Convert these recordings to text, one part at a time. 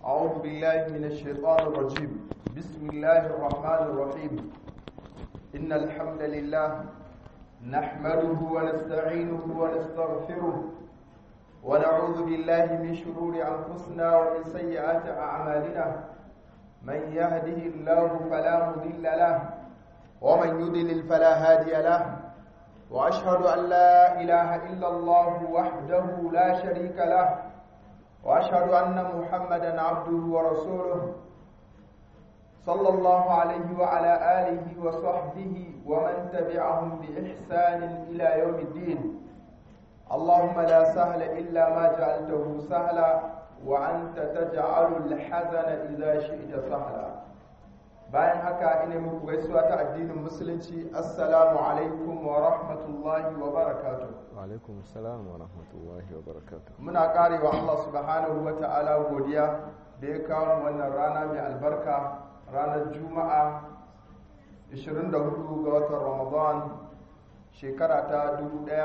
أعوذ بالله من الشيطان الرجيم بسم الله الرحمن الرحيم إن الحمد لله نحمده ونستعينه ونستغفره ونعوذ بالله من شرور أنفسنا ومن سيئات أعمالنا من يهده الله فلا مضل له ومن يضلل فلا هادي له وأشهد أن لا إله إلا الله وحده لا شريك له وأشهد أن محمدا عبده ورسوله صلى الله عليه وعلى آله وصحبه ومن تبعهم بإحسان إلى يوم الدين اللهم لا سهل إلا ما جعلته سهلا وأنت تجعل الحزن إذا شئت سهلا bayan haka ina muku gaisuwa ta addinin musulunci assalamu alaikum wa rahmatullahi wa barakatuh wa alaikum assalam wa rahmatullahi wa barakatuh muna karewa Allah subhanahu wa ta'ala godiya da ya kawo wannan rana mai albarka ranar juma'a 24 ga watan ramadan shekara ta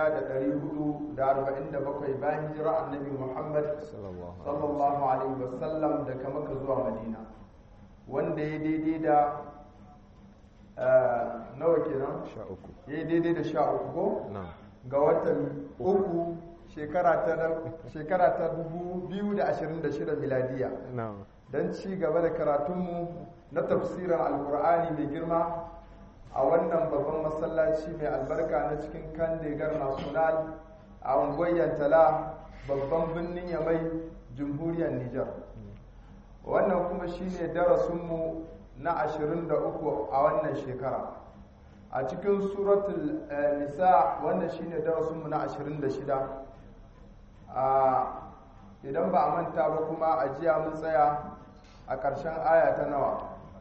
1447 bayan hijira annabi muhammad sallallahu alaihi wasallam daga maka zuwa madina wanda ya daidai da nawa kenan sha uku ya daidai da sha uku ko na ga watan uku shekara ta 2026 miladiya na don ci gaba da karatunmu na tafsirin alkur'ani mai girma a wannan babban masallaci mai albarka na cikin kandegar national a unguwar tala babban birnin yamai jamhuriyar nijar wannan kuma shine darasinmu na 23 a wannan shekara a cikin suratul nisa wannan shine darasinmu na 26 a idan ba a manta ba kuma a jiya mun tsaya a ƙarshen aya ta nawa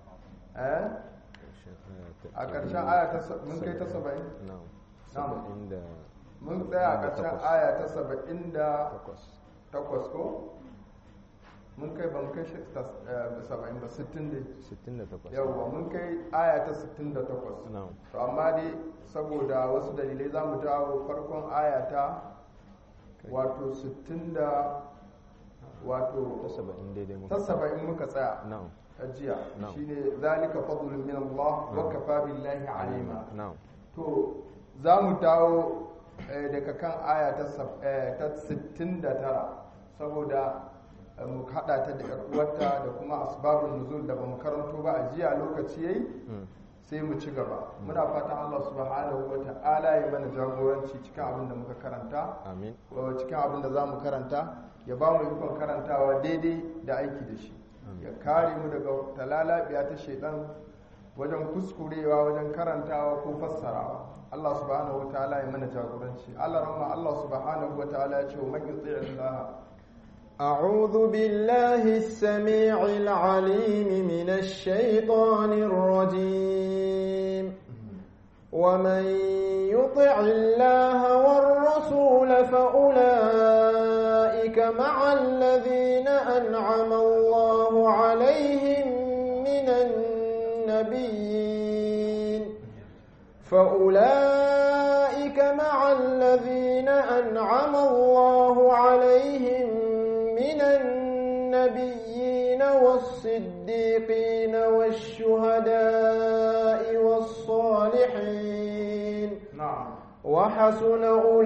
a ƙarshen aya ta mun kai ta saba'in na saba'in da mun tsaya a ƙarshen aya ta saba'in da takwas takwas ko mun kai ba mun kai saba'in ba sittin da sittin da takwas yawwa mun kai aya ta sittin da takwas na to amma dai saboda wasu dalilai za mu dawo farkon aya ta wato sittin da wato ta saba'in daidai muka ta saba'in muka tsaya na ajiya Na'am. shine zalika fadlun min Allah wa kafa billahi alima na to za mu dawo eh, daga kan aya ta sab- eh, ta 69 saboda eh, mu hada ta da yar uwarta da kuma asbabun nuzul da bamu karanto ba a jiya lokaci yayi sai mu ci gaba muna fatan Allah subhanahu wa ta'ala ya mana jagoranci cikin abin da muka karanta amin wa cikin abin da za mu karanta ya ba mu ikon karantawa daidai da aiki da shi ya kare mu daga talalabiya ta shaidan wajen kuskurewa wajen karantawa ko fassarawa Allah subhanahu wataala ya mana jagoranci Allah rahma Allah subhanahu wataala ya ce wa man yuti Allah أعوذ بالله السميع العليم من الشيطان الرجيم ومن يطع الله والرسول فأولئك مع الذين أنعم الله عليهم من النبيين فأولئك مع الذين أنعم الله عليهم من النبيين والصديقين والشهداء والصالحين na'am وحسن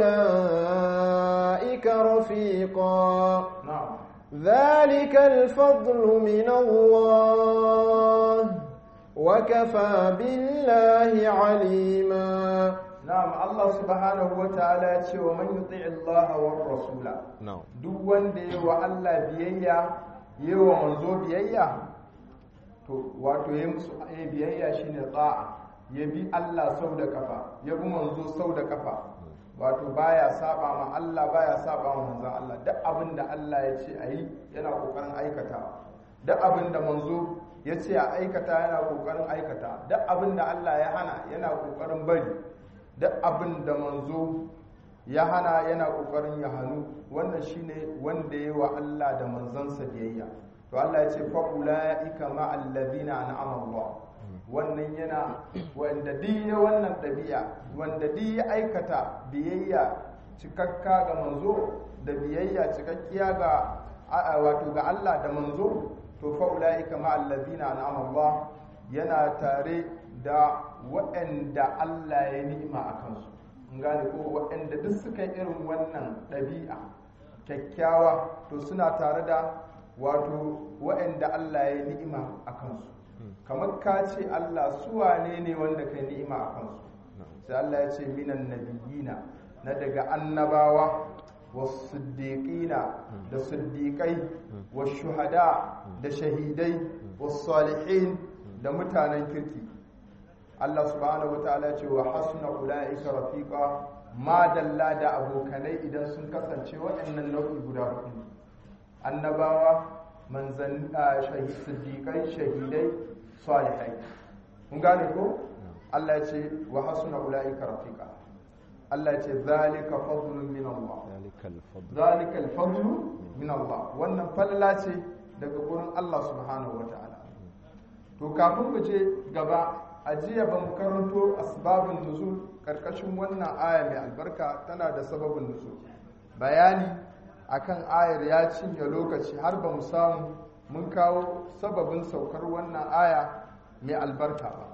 أولئك رفيقا na'am ذلك الفضل من الله وكفى بالله عليما na'am Allah subhanahu wataala ya ce wa man yuti Allah wa rasula na duk wanda ya wa Allah biyayya ya wa manzo biyayya to wato ya musu ya biyayya shine ta'a ya bi Allah sau da kafa ya bi manzo sau da kafa wato baya saba ma Allah baya saba ma manzon Allah duk abin da Allah ya ce ayi yana kokarin aikata duk abin da manzo ya ce a aikata yana kokarin aikata duk abin da Allah ya hana yana kokarin bari duk abin da manzo ya hana yana kokarin ya hannu wannan shine wanda ya wa Allah da manzansa biyayya to Allah ya ce fa ulaika ma alladhina an'ama Allah wannan yana wanda duk ya wannan dabi'a wanda duk ya aikata biyayya cikakka ga manzo da biyayya cikakkiya ga wato ga Allah da manzo to fa ulaika ma allazina an'ama Allah yana tare da waɗanda Allah ya ni'ima a kansu in gane ko waɗanda duk suka irin wannan ɗabi'a kyakkyawa to suna tare da wato waɗanda Allah ya ni'ima a kansu kamar ka ce Allah su wane ne wanda kai ni'ima a kansu sai Allah ya ce minan nabiyina na daga annabawa wasiddiqina da siddiqai washuhada da shahidai wasalihin da mutanen kirki Allah subhanahu wataala ya ce wa hasuna ulaika rafiqa ma dalla da abokanai idan sun kasance waɗannan nau'i guda hudu annabawa manzan siddiqai shahidai salihai kun gane ko Allah ya ce wa hasuna ulaika rafiqa Allah ya ce zalika fadlun min Allah zalika al-fadlu min Allah wannan falala ce daga gurin Allah subhanahu wataala to kafin mu je gaba a jiya ban karanto asbabun nuzul karkashin wannan aya mai albarka tana da sababin nuzul bayani akan ayar ya cinye lokaci har ba mu samu mun kawo sababin saukar wannan aya mai albarka ba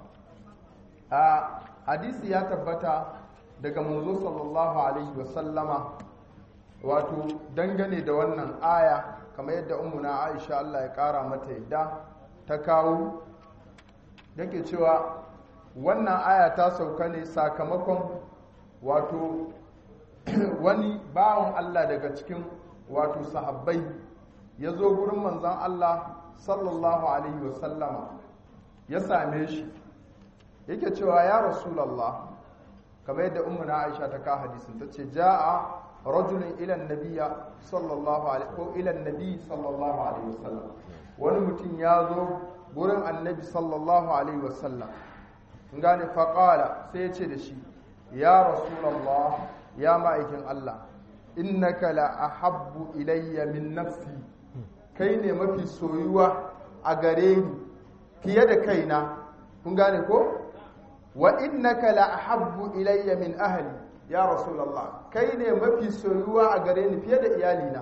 a hadisi ya tabbata daga manzo sallallahu alaihi wasallama wato dangane da wannan aya kamar yadda ummuna aisha Allah ya kara mata yadda ta kawo yake cewa wannan aya ta sauka ne sakamakon wato wani bawan Allah daga cikin wato sahabbai ya zo gurin manzan Allah sallallahu alaihi wasallama ya same shi yake cewa ya rasulallah kamar yadda ummuna aisha ta ka hadisin ta ce ja'a rajulun ilan nabiya sallallahu alaihi ko ilan nabi sallallahu alaihi wasallam wani mutum ya zo gurin annabi sallallahu alaihi wasallam gane faƙala sai ya ce da shi ya rasulallah ya ma'aikin Allah innaka la ahabbu ilayya min nafsi kai ne mafi soyuwa a gare ni fiye da kaina kun gane ko wa innaka la ahabbu ilayya min ahli ya rasulallah kai ne mafi soyuwa a gare ni fiye da iyalina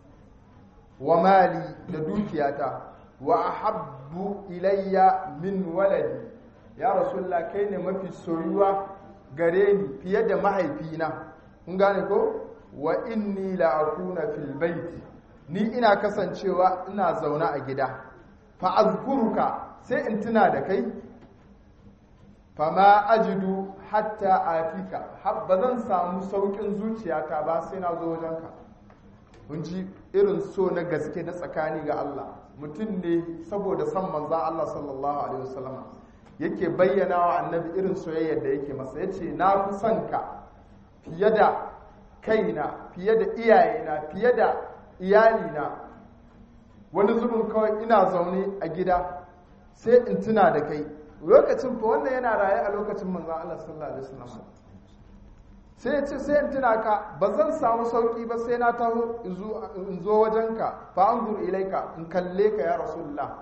wa mali da dukiyata wa ahabbu ilayya min waladi ya rasulullah kai ne mafi soyuwa gare ni fiye da mahaifina kun gane ko wa inni la akuna fil baiti ni ina kasancewa ina zaune a gida fa azkuruka sai in tuna da kai fa ma ajidu hatta atika ba zan samu saukin zuciyata ba sai na zo wajenka kun ji irin so na gaske na tsakani ga Allah mutum ne saboda san manzan Allah sallallahu alaihi wasallam yake bayyana wa annabi irin soyayyar da yake masa yace na fi son ka fiye da kaina fiye da iyayena fiye da iyalina wani zubin kawai ina zaune a gida sai in tuna da kai lokacin fa wannan yana raye a lokacin manzan Allah sallallahu alaihi wasallam sai ya ce sai in tuna ka ba zan samu sauki ba sai na taho in zo wajenka fa an ilaika in kalle ka ya rasulullah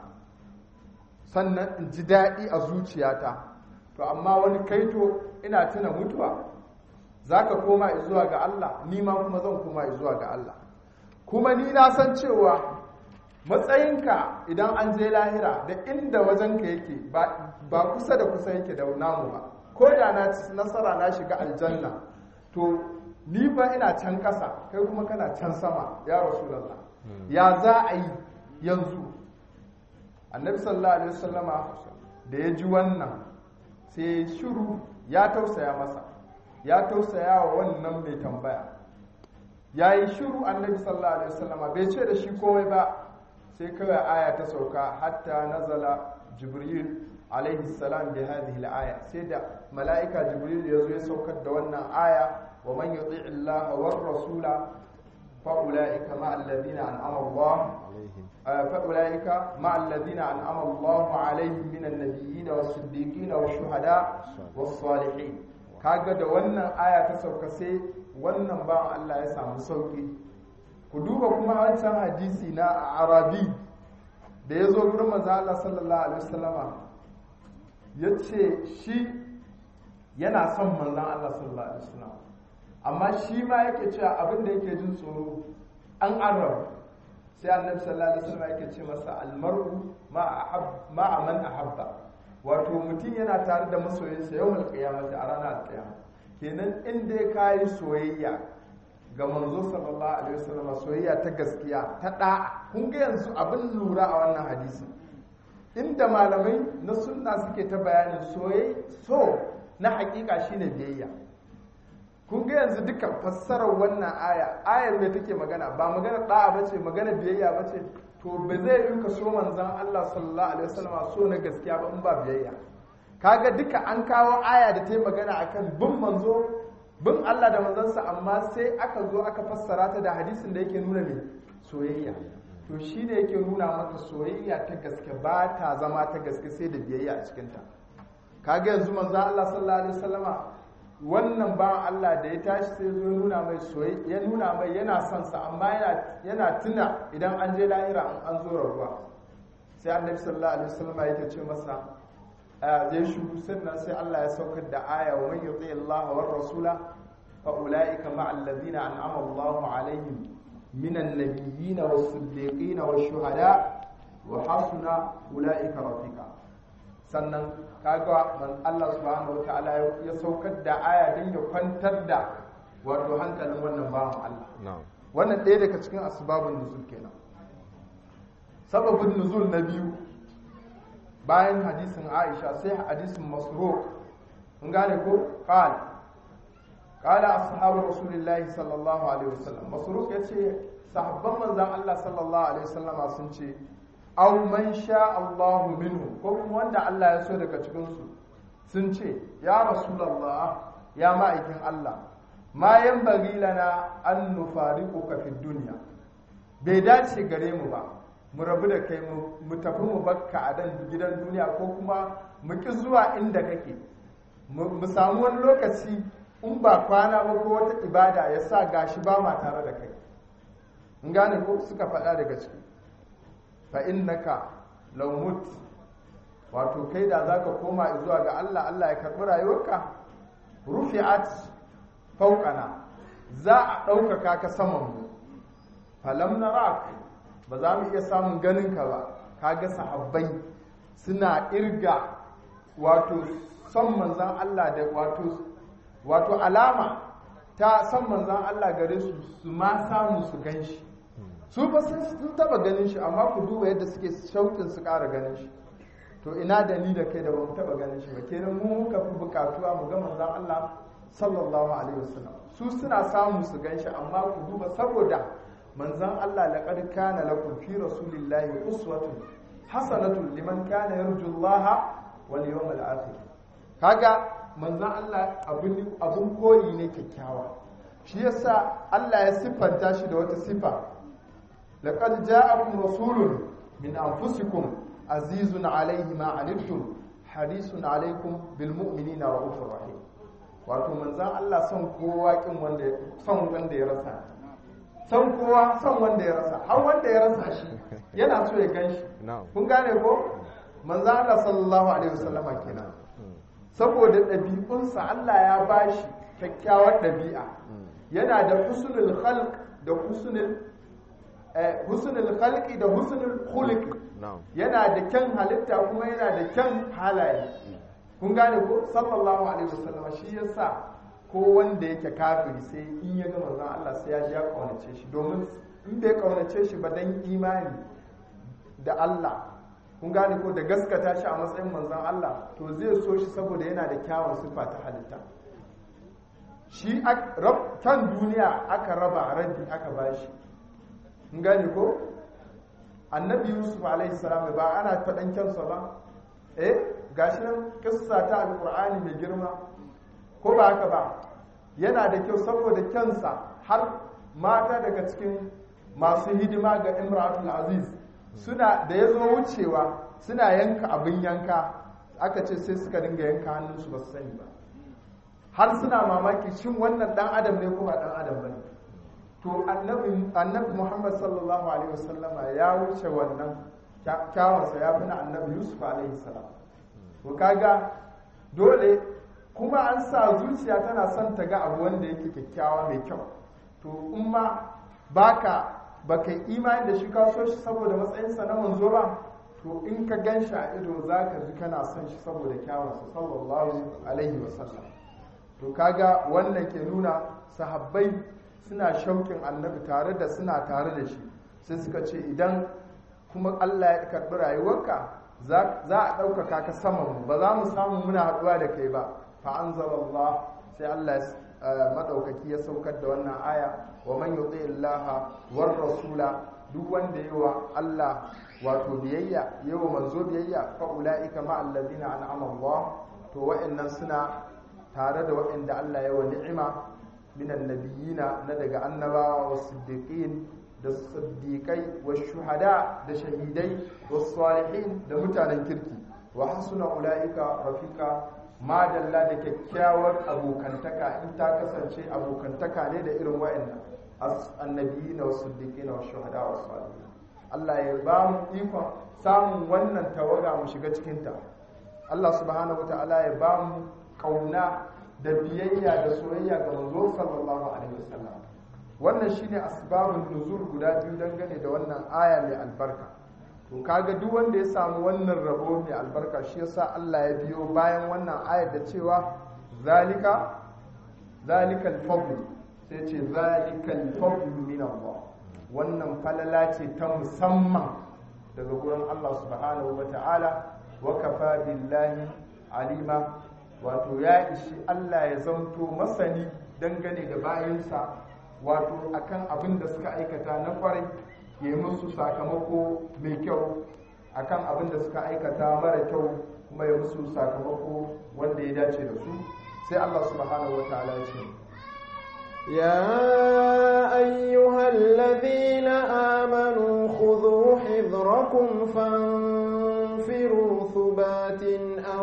sannan in ji daɗi a zuciyata to amma wani kaito ina tuna mutuwa za ka koma zuwa ga Allah ni ma kuma zan koma zuwa ga Allah kuma ni na san cewa matsayinka idan an je lahira da inda wajenka yake ba kusa da kusa yake da namu ba ko da na nasara na shiga aljanna to ni ba ina can ƙasa kai kuma kana can sama ya rasulallah ya za a yi yanzu annabi sallallahu alaihi wasallama da ya ji wannan sai shiru ya tausaya masa ya tausaya wa wannan mai tambaya ya yi shiru annabi sallallahu alaihi wasallama bai ce da shi komai ba sai kawai aya ta sauka hatta nazala jibril alaihi salam bi hadhihi al-aya sai da mala'ika jibril ya zo ya saukar da wannan aya wa man yuti illaha war rasula fa ulaika ma alladhina an'ama Allah fa ulaika ma alladhina an'ama Allah alaihim min an-nabiyyin was-siddiqin wash-shuhada was-salihin kaga da wannan aya ta sauka sai wannan ba Allah ya samu sauki ku duba kuma wancan hadisi na arabi da ya zo gurin manzo Allah sallallahu alaihi wasallama ya ce shi yana son manzan Allah sallallahu alaihi wasallam amma shi ma yake cewa abin da yake jin tsoro an arab sai annabi sallallahu alaihi wasallam yake ce masa almar'u ma'a man ahabba wato mutum yana tare da masoyinsa yawmal qiyamati a ranar alqiyama kenan in dai kayi soyayya ga manzo sallallahu alaihi wasallam soyayya ta gaskiya ta da'a kun ga yanzu abin lura a wannan hadisi inda malamai na sunna suke ta bayanin soyayya so na hakika shine biyayya kun ga yanzu duka fassarar wannan aya ayar me take magana ba magana da'a bace magana biyayya bace to ba zai yi ka so manzon Allah sallallahu alaihi wasallam so na gaskiya ba in ba biyayya kaga duka an kawo aya da ta yi magana akan bin manzo bin Allah da manzansa amma sai aka zo aka fassara ta da hadisin da yake nuna ne soyayya to shi ne yake nuna maka soyayya ta gaske ba ta zama ta gaske sai da biyayya a cikinta kaga yanzu manzon Allah sallallahu alaihi wasallama wannan ba Allah da ya tashi sai zo nuna mai soyayya ya nuna mai yana son sa amma yana yana tuna idan an je lahira an zo rabuwa sai annabi sallallahu alaihi wasallama yake ce masa zai shugu sannan sai Allah ya saukar da aya wa man yuti Allah wa rasula fa ulaika ma allazina an'ama Allahu alaihim minan nabiyyin was siddiqin was shuhada wa hasuna ulaika rafiqa sannan kaga man Allah subhanahu wa ta'ala ya saukar da aya don ya kwantar da wato hankalin wannan bawan Allah wannan ɗaya daga cikin asbabun nuzul kenan sababin nuzul na biyu bayan hadisin aisha sai hadisin masruq mun gane ko qal qala ashabu rasulillahi sallallahu alaihi wasallam masruq yace sahabban manzon Allah sallallahu alaihi wasallama sun ce aw man sha Allah minhu ko kuma wanda Allah ya so daga cikin su sun ce ya rasulullah ya ma'aikin Allah ma yanbaghi lana an nufariquka fid dunya bai dace gare mu ba mu rabu da kai mu tafi mu bakka a dan gidan duniya ko kuma mu ki zuwa inda kake mu samu wani lokaci in ba kwana ba ko wata ibada ya sa gashi ba ma tare da kai in gane ko suka faɗa daga ciki fa innaka law mut wato kai da zaka koma zuwa ga Allah Allah ya karɓi rayuwarka rufi'at fawqana za a ɗaukaka ka saman mu falam narak ba za mu iya samun ganin ka ba kaga sahabbai suna irga wato son manzan Allah da wato wato alama ta son manzan Allah gare su su ma samu su gan shi su ba sun taba ganin shi amma ku duba yadda suke shauƙin su ƙara ganin shi to ina da ni da kai da ba mu taba ganin shi ba kenan mu muka fi bukatuwa mu ga manzan Allah sallallahu alaihi wasallam su suna samu su gan shi amma ku duba saboda manzan Allah laqad kana lakum fi rasulillahi uswatun hasanatun liman kana yarju Allah wal yawmal akhir kaga manzan Allah abun abun koyi ne kyakkyawa shi yasa Allah ya siffanta shi da wata sifa laqad ja'akum rasulun min anfusikum azizun alayhi ma anittum harisun alaykum bil mu'minina ra'ufur rahim wato manzan Allah son kowa kin wanda son wanda ya rasa son kowa son wanda ya rasa har wanda ya rasa shi yana so ya gan shi kun gane ko manzan Allah sallallahu alaihi wasallama kenan saboda ɗabi'unsa Allah ya bashi kyakkyawar ɗabi'a yana da husnul khalq da husnul husnul khalqi da husnul khuluqi yana da kyan halitta kuma yana da kyan halaye kun gane ko sallallahu alaihi wasallam shi yasa ko wanda yake kafiri sai in ya ga manzon Allah sai ya ji ya kaunace shi domin in bai kaunace shi ba dan imani da Allah kun gane ko da gaskata shi a matsayin manzon Allah to zai so shi saboda yana da kyawun sifa ta halitta shi kan duniya aka raba rabi aka bashi kun gane ko annabi yusuf alaihi salam ba ana faɗan kyansa ba eh gashi nan kissa ta alqur'ani mai girma ko ba haka ba yana da kyau saboda kyansa har mata daga cikin masu hidima ga imratul aziz suna da ya zo wucewa suna yanka abin yanka aka ce sai suka dinga yanka hannunsu ba su sani ba har suna mamaki shin wannan dan adam ne ko ba dan adam bane to annabi annabi Muhammad sallallahu alaihi wasallama ya wuce wannan kyawansa ya fi na annabi Yusuf alaihi salam to kaga dole kuma an sa zuciya tana son ta ga abu wanda yake kyakkyawa mai kyau to in ma baka ba ka yi imani da shi ka so shi saboda matsayinsa na manzo ba to in ka gan shi a ido za ka ji kana son shi saboda kyawunsa sallallahu alaihi wasallam to kaga wannan ke nuna sahabbai suna shaukin annabi tare da suna tare da shi sai suka ce idan kuma Allah ya karɓi rayuwarka za a ɗaukaka ka saman ba za mu samu muna haɗuwa da kai ba fa anzalallah sai Allah maɗaukaki ya saukar da wannan aya wa man yuti illaha war rasula duk wanda yi wa Allah wato biyayya yi wa manzo biyayya fa ulaika ma alladhina an'ama Allah to wa'annan suna tare da wa'anda Allah ya wa ni'ima minan nabiyina na daga annabawa wa siddiqin da siddiqai wa shuhada da shahidai wa salihin da mutanen kirki wa hasuna ulaika rafika madalla da kyakkyawar abokantaka in ta kasance abokantaka ne da irin wa'annan annabiyina wa siddiqina wa shuhada wa salihin Allah ya ba mu ikon samun wannan tawaga mu shiga cikin ta Allah subhanahu wataala ya ba mu kauna da biyayya da soyayya ga manzo sallallahu alaihi wasallam wannan shine asbabun nuzul guda biyu dangane da wannan aya mai albarka to kaga duk wanda ya samu wannan rabo mai albarka shi yasa Allah ya biyo bayan wannan ayar da cewa zalika zalikal fadl sai ce zalikal fadl min Allah wannan falala ce ta musamman daga gurin Allah subhanahu wata'ala wa kafa billahi alima wato ya ishi Allah ya zanto masani dangane da bayansa wato akan abin da suka aikata na kwarai ya musu sakamako mai kyau akan abin da suka aikata mara kyau kuma ya musu sakamako wanda ya dace da su sai Allah subhanahu wa ta'ala ya ce يا أيها الذين آمنوا خذوا حذركم فانفروا ثبات أو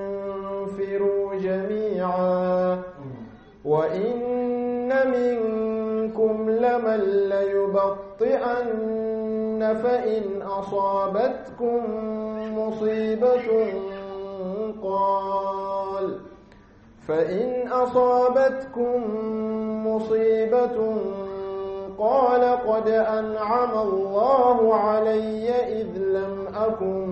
انفروا جميعا وإن منكم لمن ليبطئن فإن أصابتكم مصيبة قال فإن أصابتكم مصيبة قال قد أنعم الله علي إذ لم أكن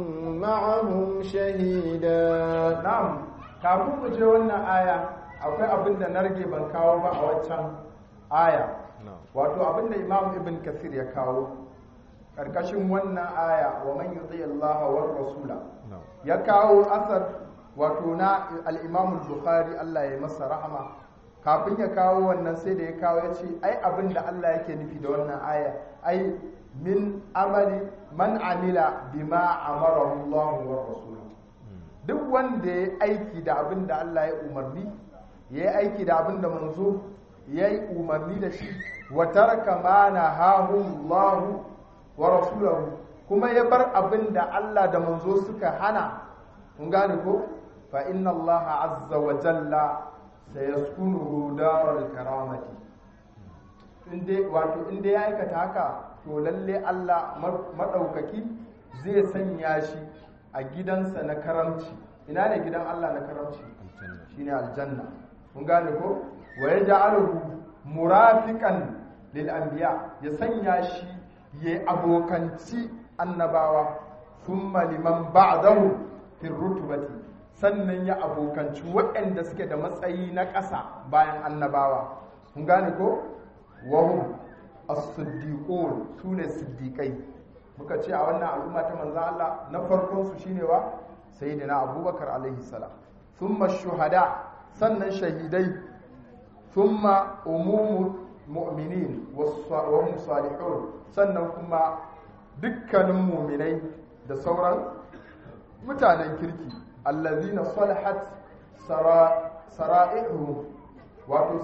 معهم شهيدا na'am kafin mu je wannan aya akwai abin da na rage ban kawo ba a waccan aya wato abin da imam ibn kasir ya kawo karkashin wannan aya wa man yuti Allah wa rasula ya kawo asar wato na al-imam al-bukhari Allah ya masa rahama kafin ya kawo wannan sai da ya kawo ya ce ai abin da Allah yake nufi da wannan aya ai min amali man amila bima amara Allah wa rasuluhu duk wanda ya aiki da abin da Allah ya umarni ya yi aiki da abin da manzo ya yi umarni da shi wa taraka ma nahahu Allah wa rasuluhu kuma ya bar abin da Allah da manzo suka hana kun gane ko fa inna Allah azza wa jalla sayaskunuhu daral karamati inde wato inda ya aikata haka to lalle Allah madaukaki zai sanya shi a gidansa na karamci ina ne gidan Allah na karamci shine aljanna kun gane ko wa yaj'aluhu murafiqan lil anbiya ya sanya shi ya abokanci annabawa thumma liman ba'dahu fi rutubati sannan ya abokanci waɗanda suke da matsayi na ƙasa bayan annabawa kun gane ko wahum as-siddiqun sune siddiqai muka ce a wannan al'umma ta manzo Allah na farkon su shine wa sayyidina Abubakar alaihi salam thumma shuhada sannan shahidai thumma umumul mu'minin wa hum salihun sannan kuma dukkanin mu'minai da sauran mutanen kirki allazina salahat sara'ihu wato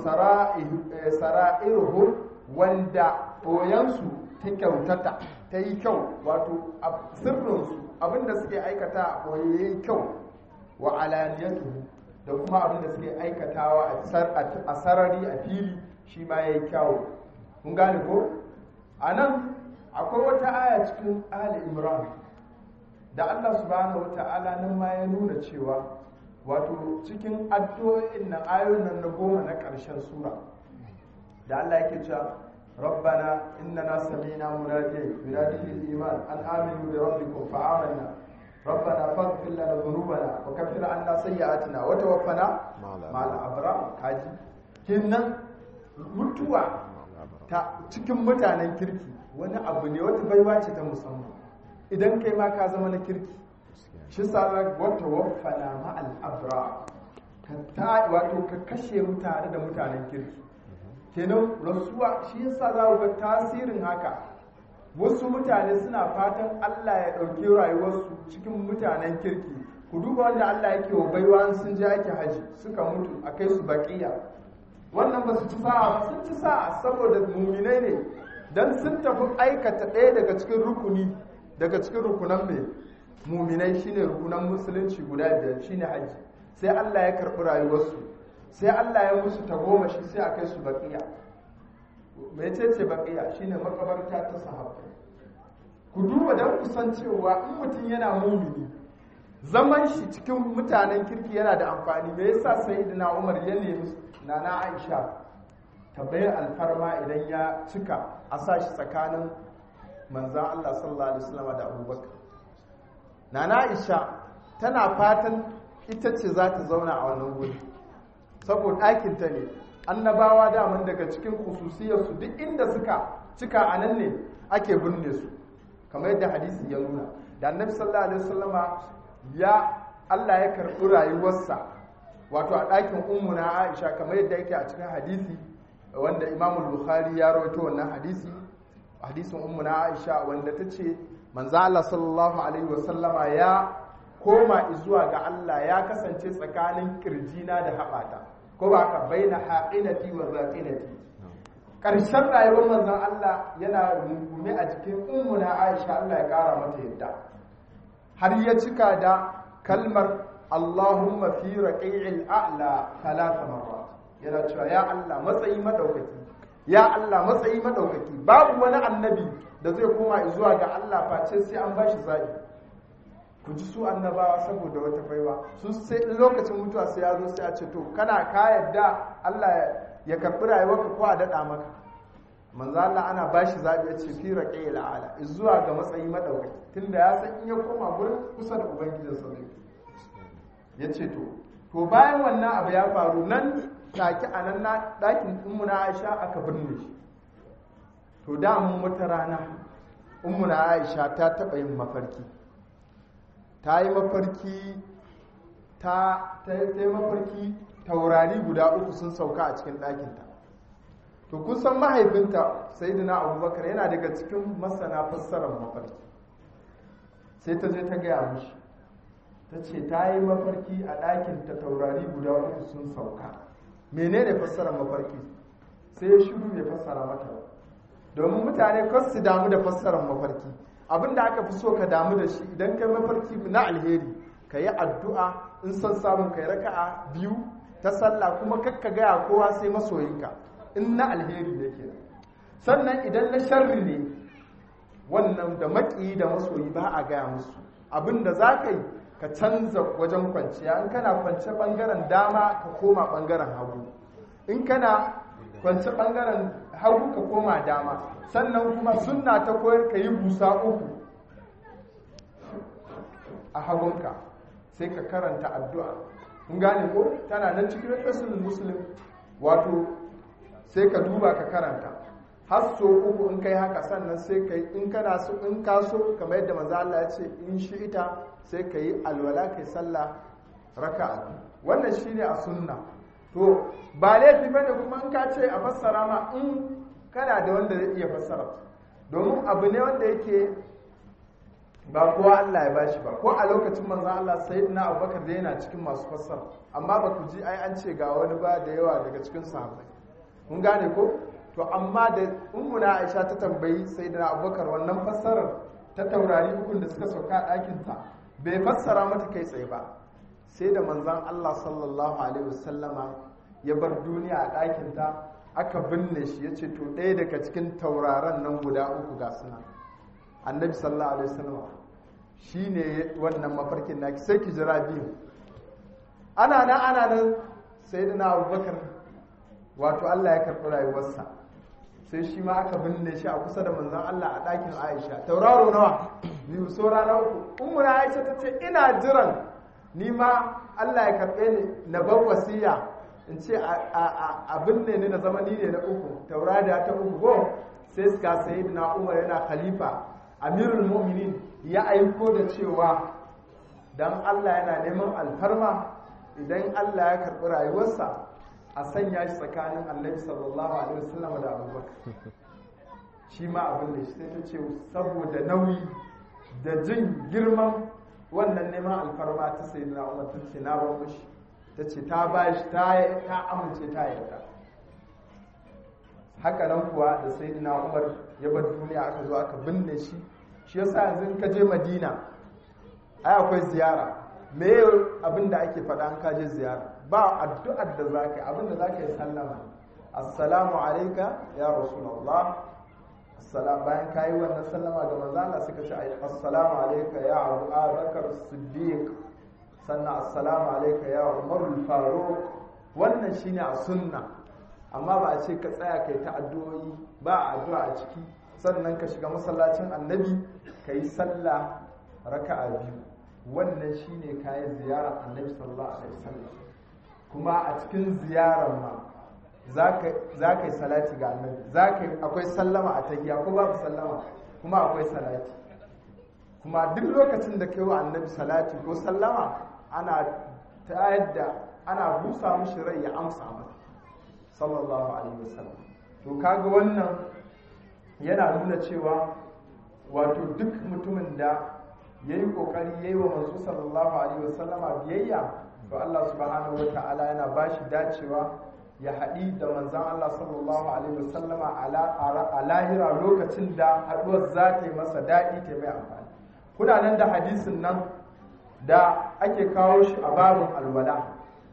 sara'ihu wanda ɓoyansu ta kyautata ta yi kyau wato sirrinsu abinda suke aikata a ɓoye ya yi kyau wa alaniyatu da kuma abinda suke aikatawa a sarari a fili shi ma ya yi kyawu kun gane ko a nan akwai wata aya cikin ali imran da allah subhanahu wa ta'ala nan ma ya nuna cewa wato cikin addu'o'in nan ayoyin nan na goma na ƙarshen sura da allah yake cewa ربنا إننا سمعنا مناديا ينادي للإيمان أن آمنوا بربكم فآمنا ربنا فاغفر لنا ذنوبنا وكفر عنا سيئاتنا وتوفنا مع الأبرار كاجي كنا mutuwa ta cikin mutanen kirki wani abu ne wata baiwa ce ta musamman idan kai ma ka zama na kirki shi sa wata waffana ma al'abra ka wato ka kashe mu tare da mutanen kirki kenan rasuwa shi yasa za ga tasirin haka wasu mutane suna fatan Allah ya ɗauki rayuwarsu cikin mutanen kirki ku duba wanda Allah yake wa baiwa sun je ake haji suka mutu a kai su baƙiya wannan ba su ci sa'a ba sun ci sa'a saboda muminai ne dan sun tafi aikata ɗaya daga cikin rukuni daga cikin rukunan mai muminai shine rukunan musulunci guda biyar shine haji sai Allah ya karɓi rayuwarsu sai Allah ya musu tagomashi sai a kai su baƙiya mai ce ce baƙiya shine makabarta ta sahabbai ku duba don kusan cewa in mutum yana mumini zaman shi cikin mutanen kirki yana da amfani me yasa sayyidina Umar ya nemi nana Aisha tabbayar alfarma idan ya cika a sa shi tsakanin manzan Allah sallallahu alaihi wasallam da Abubakar nana Aisha tana fatan ita ce za ta zauna a wannan wuri saboda ɗakinta ne annabawa daman daga cikin khususiyarsu duk inda suka cika a nan ne ake binne su kamar yadda hadisi ya nuna da annabi sallallahu alaihi wasallama ya Allah ya karɓi rayuwarsa wato a ɗakin ummuna Aisha kamar yadda yake a cikin hadisi wanda Imam Bukhari ya rawaito wannan hadisi hadisin ummuna Aisha wanda ta ce manzo Allah sallallahu alaihi wasallama ya koma zuwa ga Allah ya kasance tsakanin kirjina da haɓata ko ba ka baina haqinati wa zaqinati ƙarshen rayuwar manzon Allah yana rungume a jikin ummuna Aisha Allah ya ƙara mata yadda har ya cika da kalmar Allahumma fi raqi'il a'la thalatha marrat yana cewa ya Allah matsayi madaukaki ya Allah matsayi madaukaki babu wani annabi da zai koma zuwa ga Allah face sai an bashi zabi ku ji su annabawa saboda wata baiwa su sai lokacin mutuwa sai ya zo sai a ce to kana ka yadda Allah ya karbi rayuwarka ko a dada maka manzo Allah ana bashi zabi ya ce fi raqi'il a'la zuwa ga matsayi madaukaki tunda ya san in ya koma gurin kusa da ubangijinsa zai ya ce to to bayan wannan abu ya faru nan take a nan ɗakin ummuna aisha aka binne shi to da mun wata rana ummuna aisha ta taɓa yin mafarki ta yi mafarki ta yi mafarki taurari guda uku sun sauka a cikin ɗakinta to kun san mahaifinta sayyidina abubakar yana daga cikin masana fassarar mafarki sai ta je ta gaya mishi ta ce ta yi mafarki a ɗakin ta taurari guda uku sun sauka menene fassarar mafarki sai ya shiru bai fassara mata ba domin mutane kar su damu da fassarar mafarki abin da aka fi so ka damu da shi idan kai mafarki na alheri ka yi addu'a in son samun kai raka'a biyu ta sallah kuma kakka gaya kowa sai masoyinka in na alheri ne ke sannan idan na sharri ne wannan da maƙiyi da masoyi ba a gaya musu abin da za ka yi ka canza wajen kwanciya in kana kwance bangaren dama ka koma bangaren hagu in kana kwance bangaren hagu ka koma dama sannan kuma sunna ta koyar ka yi busa uku a hagunka sai ka karanta addu'a kun gane ko tana nan cikin rasul muslim wato sai ka duba ka karanta har so uku in kai haka sannan sai ka in kana so in ka so kamar yadda manzo Allah ya ce in shi ita sai ka yi alwala kai sallah raka'a wannan shine a sunna to ba laifi bane kuma in ka ce a fassara ma in kana da wanda zai iya fassara domin abu ne wanda yake ba kowa Allah ya bashi ba ko a lokacin manzo Allah sayyidina Abubakar da yana cikin masu fassara amma ba ku ji ai an ce ga wani ba da yawa daga cikin sahabbai kun gane ko to amma da ummuna Aisha ta tambayi sayyidina Abubakar wannan fassarar ta taurari hukun da suka sauka a ɗakin ta bai fassara mata kai tsaye ba sai da manzon Allah sallallahu alaihi wasallama ya bar duniya a ɗakin ta aka binne shi ya ce to ɗaya daga cikin tauraron nan guda uku ga suna annabi sallallahu alaihi wasallam shi ne wannan mafarkin naki sai ki jira biyu ana nan ana nan sai da na abubakar wato allah ya karɓi rayuwarsa sai shi ma aka binne shi a kusa da manzon Allah a ɗakin Aisha tauraro nawa biyu saura na uku ummuna Aisha ta ce ina jiran ni ma Allah ya karɓe ni na bar wasiya in ce a binne ni na zama ni ne na uku taurada ta uku go sai suka sayi na Umar yana khalifa amirul mu'minin ya aiko da cewa dan Allah yana neman alfarma idan Allah ya karɓi rayuwarsa a sanya shi tsakanin annabi sallallahu alaihi wasallam da abubakar shi ma abin da shi sai ta ce saboda nauyi da jin girman wannan neman alfarma ta sai na umar ta ce na bar mushi ta ce ta ba shi ta amince ta yarda haka nan kuwa da sai na umar ya bar duniya aka zo aka binne shi shi yasa yanzu ka je madina ai akwai ziyara me abin da ake faɗa an kaje ziyara ba addu'ar da za ka yi abin da za ka yi sallama assalamu alaika ya rasulullah assalam bayan ka yi wannan sallama ga manzo Allah suka ce assalamu alaika ya Abu Bakar Siddiq sannan assalamu alaika ya Umar al-Faruq wannan shine a sunna amma ba a ce ka tsaya kai ta addu'o'i ba addu'a a ciki sannan ka shiga masallacin annabi ka yi sallah raka'a biyu wannan shine kayan ziyarar annabi sallallahu alaihi wasallam kuma a cikin ziyarar ma za ka yi salati ga annabi akwai sallama a tahiya ko babu sallama kuma akwai salati kuma duk lokacin da kai wa annabi salati ko sallama ana ta yadda ana busa mishi rai ya amsa masa sallallahu alaihi wasallam to kaga wannan yana nuna cewa wato duk mutumin da ya yi ƙoƙari ya yi wa manzo sallallahu alaihi wasallama biyayya to Allah subhanahu wa ta'ala yana ba shi dacewa ya haɗi da manzan Allah sallallahu alaihi wasallama a lahira lokacin da haɗuwar za ta yi masa daɗi ta mai amfani kuna nan da hadisin nan da ake kawo shi a babin alwala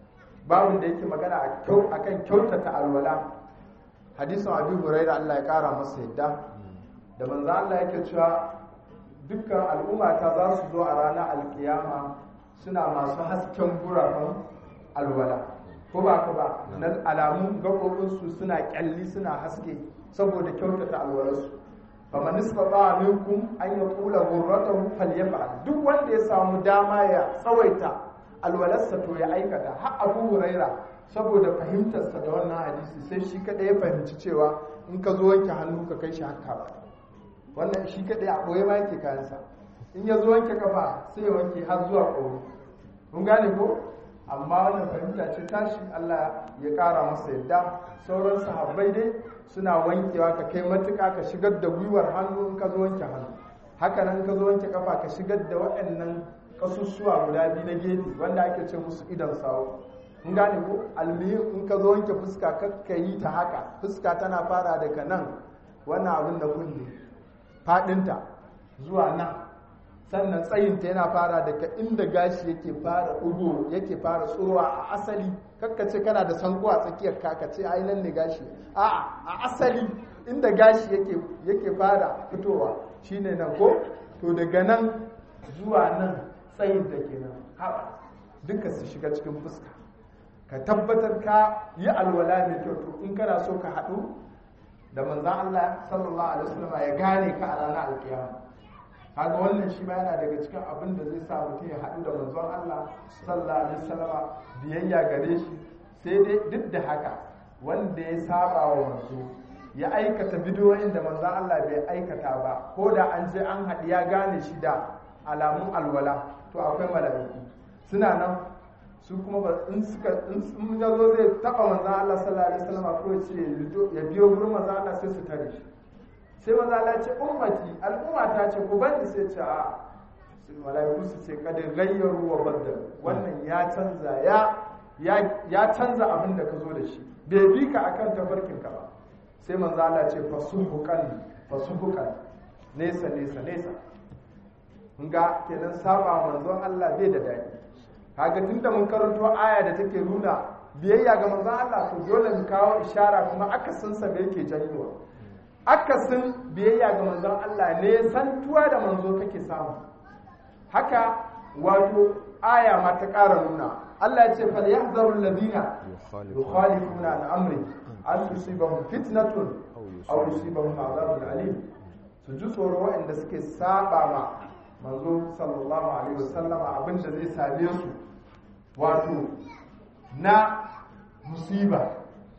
babin da yake magana a kan kyautata alwala hadisin abu huraira Allah ya ƙara masa yadda da manzan Allah yake cewa dukkan al'ummata za su zo a ranar alkiyama suna masu hasken gurafan alwala ko ba ka ba na alamun gaɓoɓinsu suna ƙyalli suna haske saboda kyautata alwalarsu ba ma nisba ba minkum an yi kula gurratan falyafa duk wanda ya samu dama ya tsawaita alwalarsa to ya aikata har abu huraira saboda fahimtarsa da wannan hadisi sai shi kaɗai ya fahimci cewa in ka zo wanke hannu ka kai shi haka ba wannan shi kaɗai a ɓoye ma yake kayansa in ya zo wanke kafa sai ya wanke har zuwa ƙoro mun gane ko amma wannan fahimta ce tashi Allah ya ƙara masa yadda sauran sahabbai dai suna wankewa ka kai matuƙa ka shigar da gwiwar hannu in ka zo wanke hannu haka nan ka zo wanke kafa ka shigar da waɗannan kasussuwa guda biyu na gefe wanda ake ce musu idan sawo mun gane ko almihim in ka zo wanke fuska kakka yi ta haka fuska tana fara daga nan wannan abin da kunne fadinta zuwa nan sannan tsayinta yana fara daga inda gashi yake fara ɗugo yake fara tsurowa a asali kakkace kana da sanko a tsakiyar kakace ai nan ne gashi a a asali inda gashi yake yake fara fitowa shine nan ko to daga nan zuwa nan tsayinta kenan haɓa duka su shiga cikin fuska ka tabbatar ka yi alwala mai kyau to in kana so ka haɗu da manzan Allah sallallahu alaihi wasallam ya gane ka a ranar alkiyama kaga wannan shi ma yana daga cikin abin da zai sa mutum ya haɗu da manzon Allah sallallahu alaihi wasallam biyayya gare shi sai dai duk da haka wanda ya saba wa manzo ya aikata bidiyoyin da manzon Allah bai aikata ba ko da an je an haɗu ya gane shi da alamun alwala to akwai mala'iku suna nan su kuma ba in suka in ya zo zai taba manzon Allah sallallahu alaihi wasallam ko ce ya biyo gurin manzon Allah sai su tare shi sai manzon Allah ce ummati al'umma ta ce ku bani sai ce a malaiku su ce kada gayyaru wa baddal wannan ya canza ya ya canza abin da ka zo da shi bai bi ka akan tafarkin ka ba sai manzon Allah ce fasuhukan fasuhukan nesa nesa nesa kun ga kenan saba manzon Allah bai da daɗi kaga tunda mun karanto aya da take nuna biyayya ga manzon Allah to dole mu kawo ishara kuma akasin sa me yake janyowa akasin biyayya ga manzon Allah ne santuwa da manzo kake samu haka wato aya ma ta ƙara nuna Allah ya ce fal yahzaru alladhina yukhalifuna an amri an tusibahum fitnatun aw yusibahum azabun alim su ji tsoro waɗanda suke saba ma manzo sallallahu alaihi wasallama abinda zai same su wato na musiba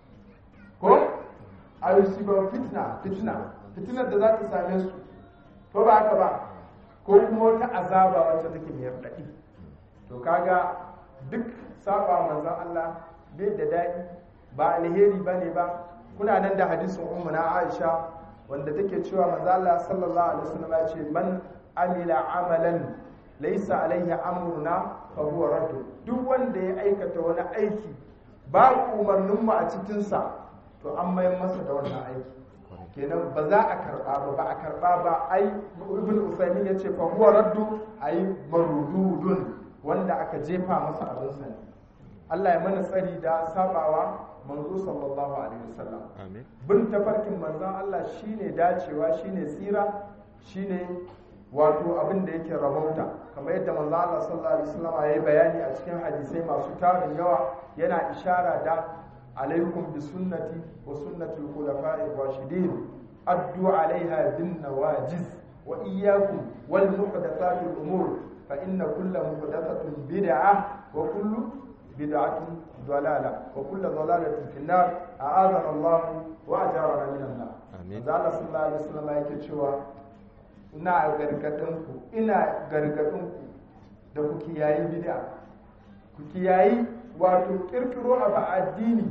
ko a yusiba fitna fitna fitnar da za ta same su ko ba haka ba ko kuma wata azaba wacce take mai raɗaɗi to kaga duk saba manzon Allah bai da daɗi ba alheri ba ne ba kuna nan da hadisin ummu na Aisha wanda take cewa manzon Allah sallallahu alaihi wasallam ya ce man amila amalan laysa alaihi amruna fa huwa raddu duk wanda ya aikata wani aiki babu umarnin mu a cikin sa to an mayar masa da wannan aiki kenan ba za a karba ba ba a karba ba ai ibn usaymin yace fa huwa raddu ai marududun wanda aka jefa masa abin sa ne Allah ya mana tsari da sabawa manzo sallallahu alaihi wasallam amin bin tafarkin manzon Allah shine dacewa shine tsira shine wato abin da yake rabauta kamar yadda manzon Allah sallallahu alaihi wasallam ya yi bayani a cikin hadisai masu tarin yawa yana ishara da alaikum bi sunnati wa sunnati al-khulafa'i ar-rashidin addu 'alayha bin nawajiz wa iyyakum wal muhdathati al-umur fa inna kulla muhdathatin bid'ah wa kullu bid'atin ضلالة وكل ضلالة في النار أعاذنا الله وأجارنا من النار Amin. Allah sallallahu alaihi wasallam yake cewa ina gargadin ku ina gargadin ku da ku kiyayi bid'a ku kiyayi wato kirkiro abu a addini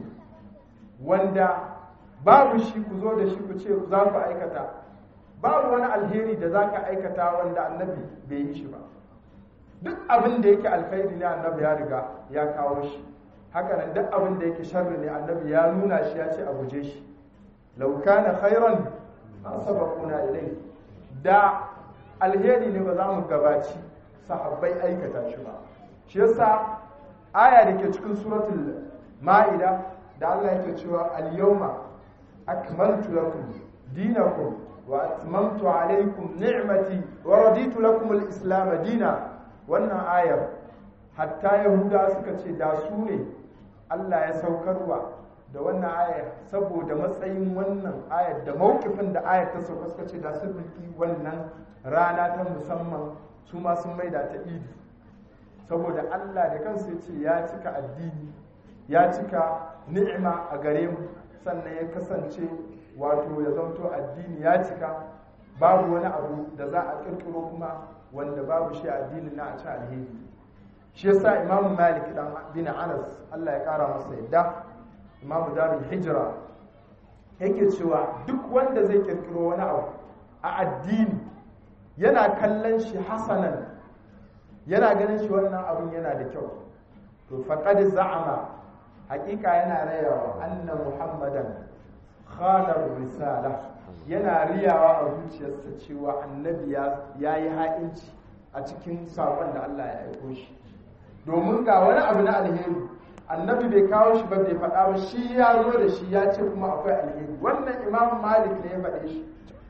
wanda babu shi ku zo da shi ku ce za ku aikata babu wani alheri da za ka aikata wanda annabi bai yi shi ba duk abin da yake alkhairi ne annabi ya riga ya kawo shi haka nan duk abin da yake sharri ne annabi ya nuna shi ya ce a guje shi law kana khairan ma sabaquna ilai da alheri ne ba za mu gabaci sahabbai aikata shi ba shi yasa aya da ke cikin suratul ma'ida da Allah yake cewa al-yawma akmaltu lakum dinakum wa atmamtu alaykum ni'mati wa raditu lakum al-islam dina wannan ayar hatta yahuda suka ce da su ne Allah ya saukarwa da wannan ayar saboda matsayin wannan ayar da mawkifin da ayar ta sauka suka ce da sun riki wannan rana ta musamman su ma sun maida ta idi saboda Allah da kansa ya ce ya cika addini ya cika ni'ima a gare mu sannan ya kasance wato ya zanto addini ya cika babu wani abu da za a kirkiro kuma wanda babu shi addinin na a ci alheri shi yasa imamu malik dan bin anas Allah ya kara masa yadda imamu darul hijra yake cewa duk wanda zai kirkiro wani abu a addini yana kallon shi hasanan yana ganin shi wannan abun yana da kyau to faqad za'ama hakika yana rayawa anna muhammadan khanar risala yana riyawa a zuciyarsa cewa annabi ya yi ha'inci a cikin sakon da Allah ya aiko shi domin ga wani abu na alheri annabi bai kawo shi ba bai faɗa ba shi ya zo da shi ya ce kuma akwai alheri wannan imam malik ne ya faɗe shi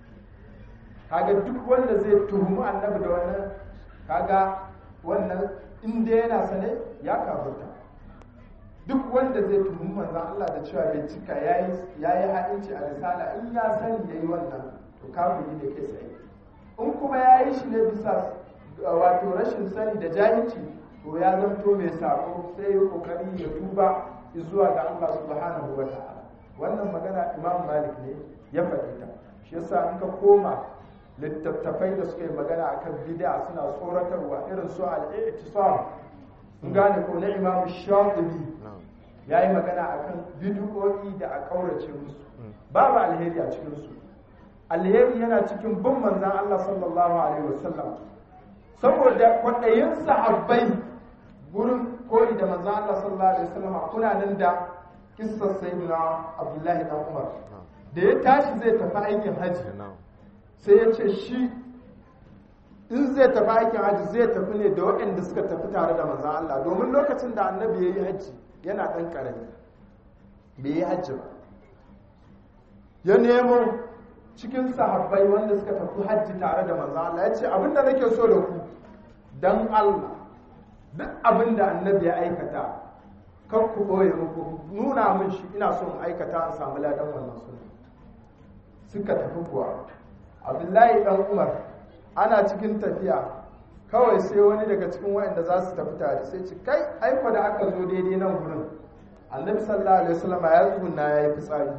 kaga duk wanda zai tuhumi annabi da wannan kaga wannan inda yana sane ya kafurta duk wanda zai tuhumi manzan Allah da cewa bai cika ya yi ha'inci a risala in ya sani ya yi wannan to kafiri ne kai tsaye in kuma ya yi shi ne bisa wato rashin sani da jahilci to ya zanto mai sako sai ya kokari ya tuba zuwa ga Allah subhanahu wa ta'ala wannan magana Imam Malik ne ya faɗi ta shi yasa in ka koma littattafai da suka yi magana akan bid'a suna tsoratarwa irin su al-i'tisam in gane ko na Imam Shafi'i ya yi magana akan bid'o'i da a kaurace musu babu alheri a cikin su alheri yana cikin bin manzon Allah sallallahu alaihi wasallam saboda kwaɗayin sahabbai gurin koyi da manzo Allah sallallahu alaihi wasallam kuna nan da kissar sayyidina Abdullahi dan Umar da ya tashi zai tafi aikin haji sai ya ce shi in zai tafi aikin haji zai tafi ne da waɗanda suka tafi tare da manzo Allah domin lokacin da annabi ya yi haji yana ɗan ƙarami bai yi haji ba ya nemo cikin sahabbai wanda suka tafi hajji tare da manzo Allah ya ce abinda nake so da ku dan Allah duk abinda annabi ya aikata kar ku boye muku nuna min shi ina so in aikata in samu ladan wannan sunna suka tafi kuwa abdullahi dan umar ana cikin tafiya kawai sai wani daga cikin waɗanda za su tafi tare sai ce kai aiko da aka zo daidai nan gurin annabi sallallahu alaihi wasallam ya tsuguna ya yi fitsari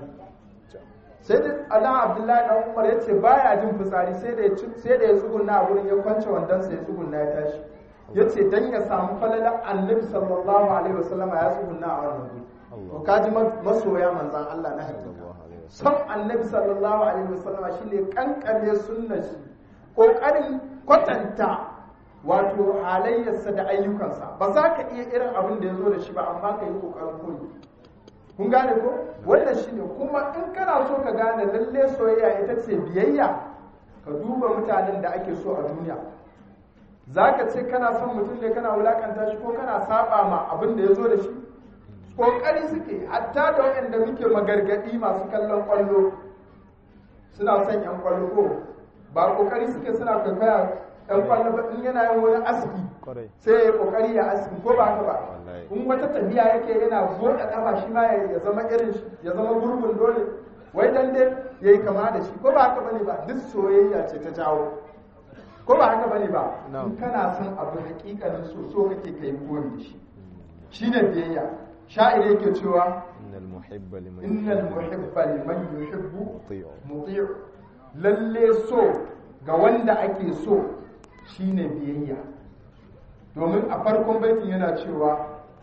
sai da adan abdullahi dan umar ya ce baya jin fitsari sai da ya sai da ya tsuguna a gurin ya kwance wandon sai ya tsuguna ya tashi ya ce dan ya samu falalar annabi sallallahu alaihi wasallam ya tsuguna a wannan guri to kaji masoya manzan Allah na hakika son annabi sallallahu alaihi wasallam shine kankare sunnar shi kokarin kwatanta wato halayyarsa da ayyukansa ba za ka iya irin abin da ya zo da shi ba amma ka yi kokarin koyi kun gane ko wannan shine kuma in kana so ka gane lalle soyayya ita ce biyayya ka duba mutanen da ake so a duniya za ka ce kana son mutum ne kana wulakanta shi ko kana saba ma abin da ya zo da shi kokari suke hatta da waɗanda muke magargadi masu kallon kwallo suna son yan kwallo ko ba kokari suke suna kwaikwaya yan kwallo ba in yana yin wani aski sai ya kokari ya aski ko ba haka ba in wata tafiya yake yana buɗe kafa shi ma ya zama irin shi ya zama gurbin dole wai dan dai yayi kama da shi ko ba haka bane ba duk soyayya ce ta jawo ko ba haka bane ba in kana son abu hakikanin so so kake kai koyi da shi shine biyayya sha'ir yake cewa innal muhibba liman innal muhibba liman yuhibbu muti'u lalle so ga wanda ake so shine biyayya domin a farkon baitin yana cewa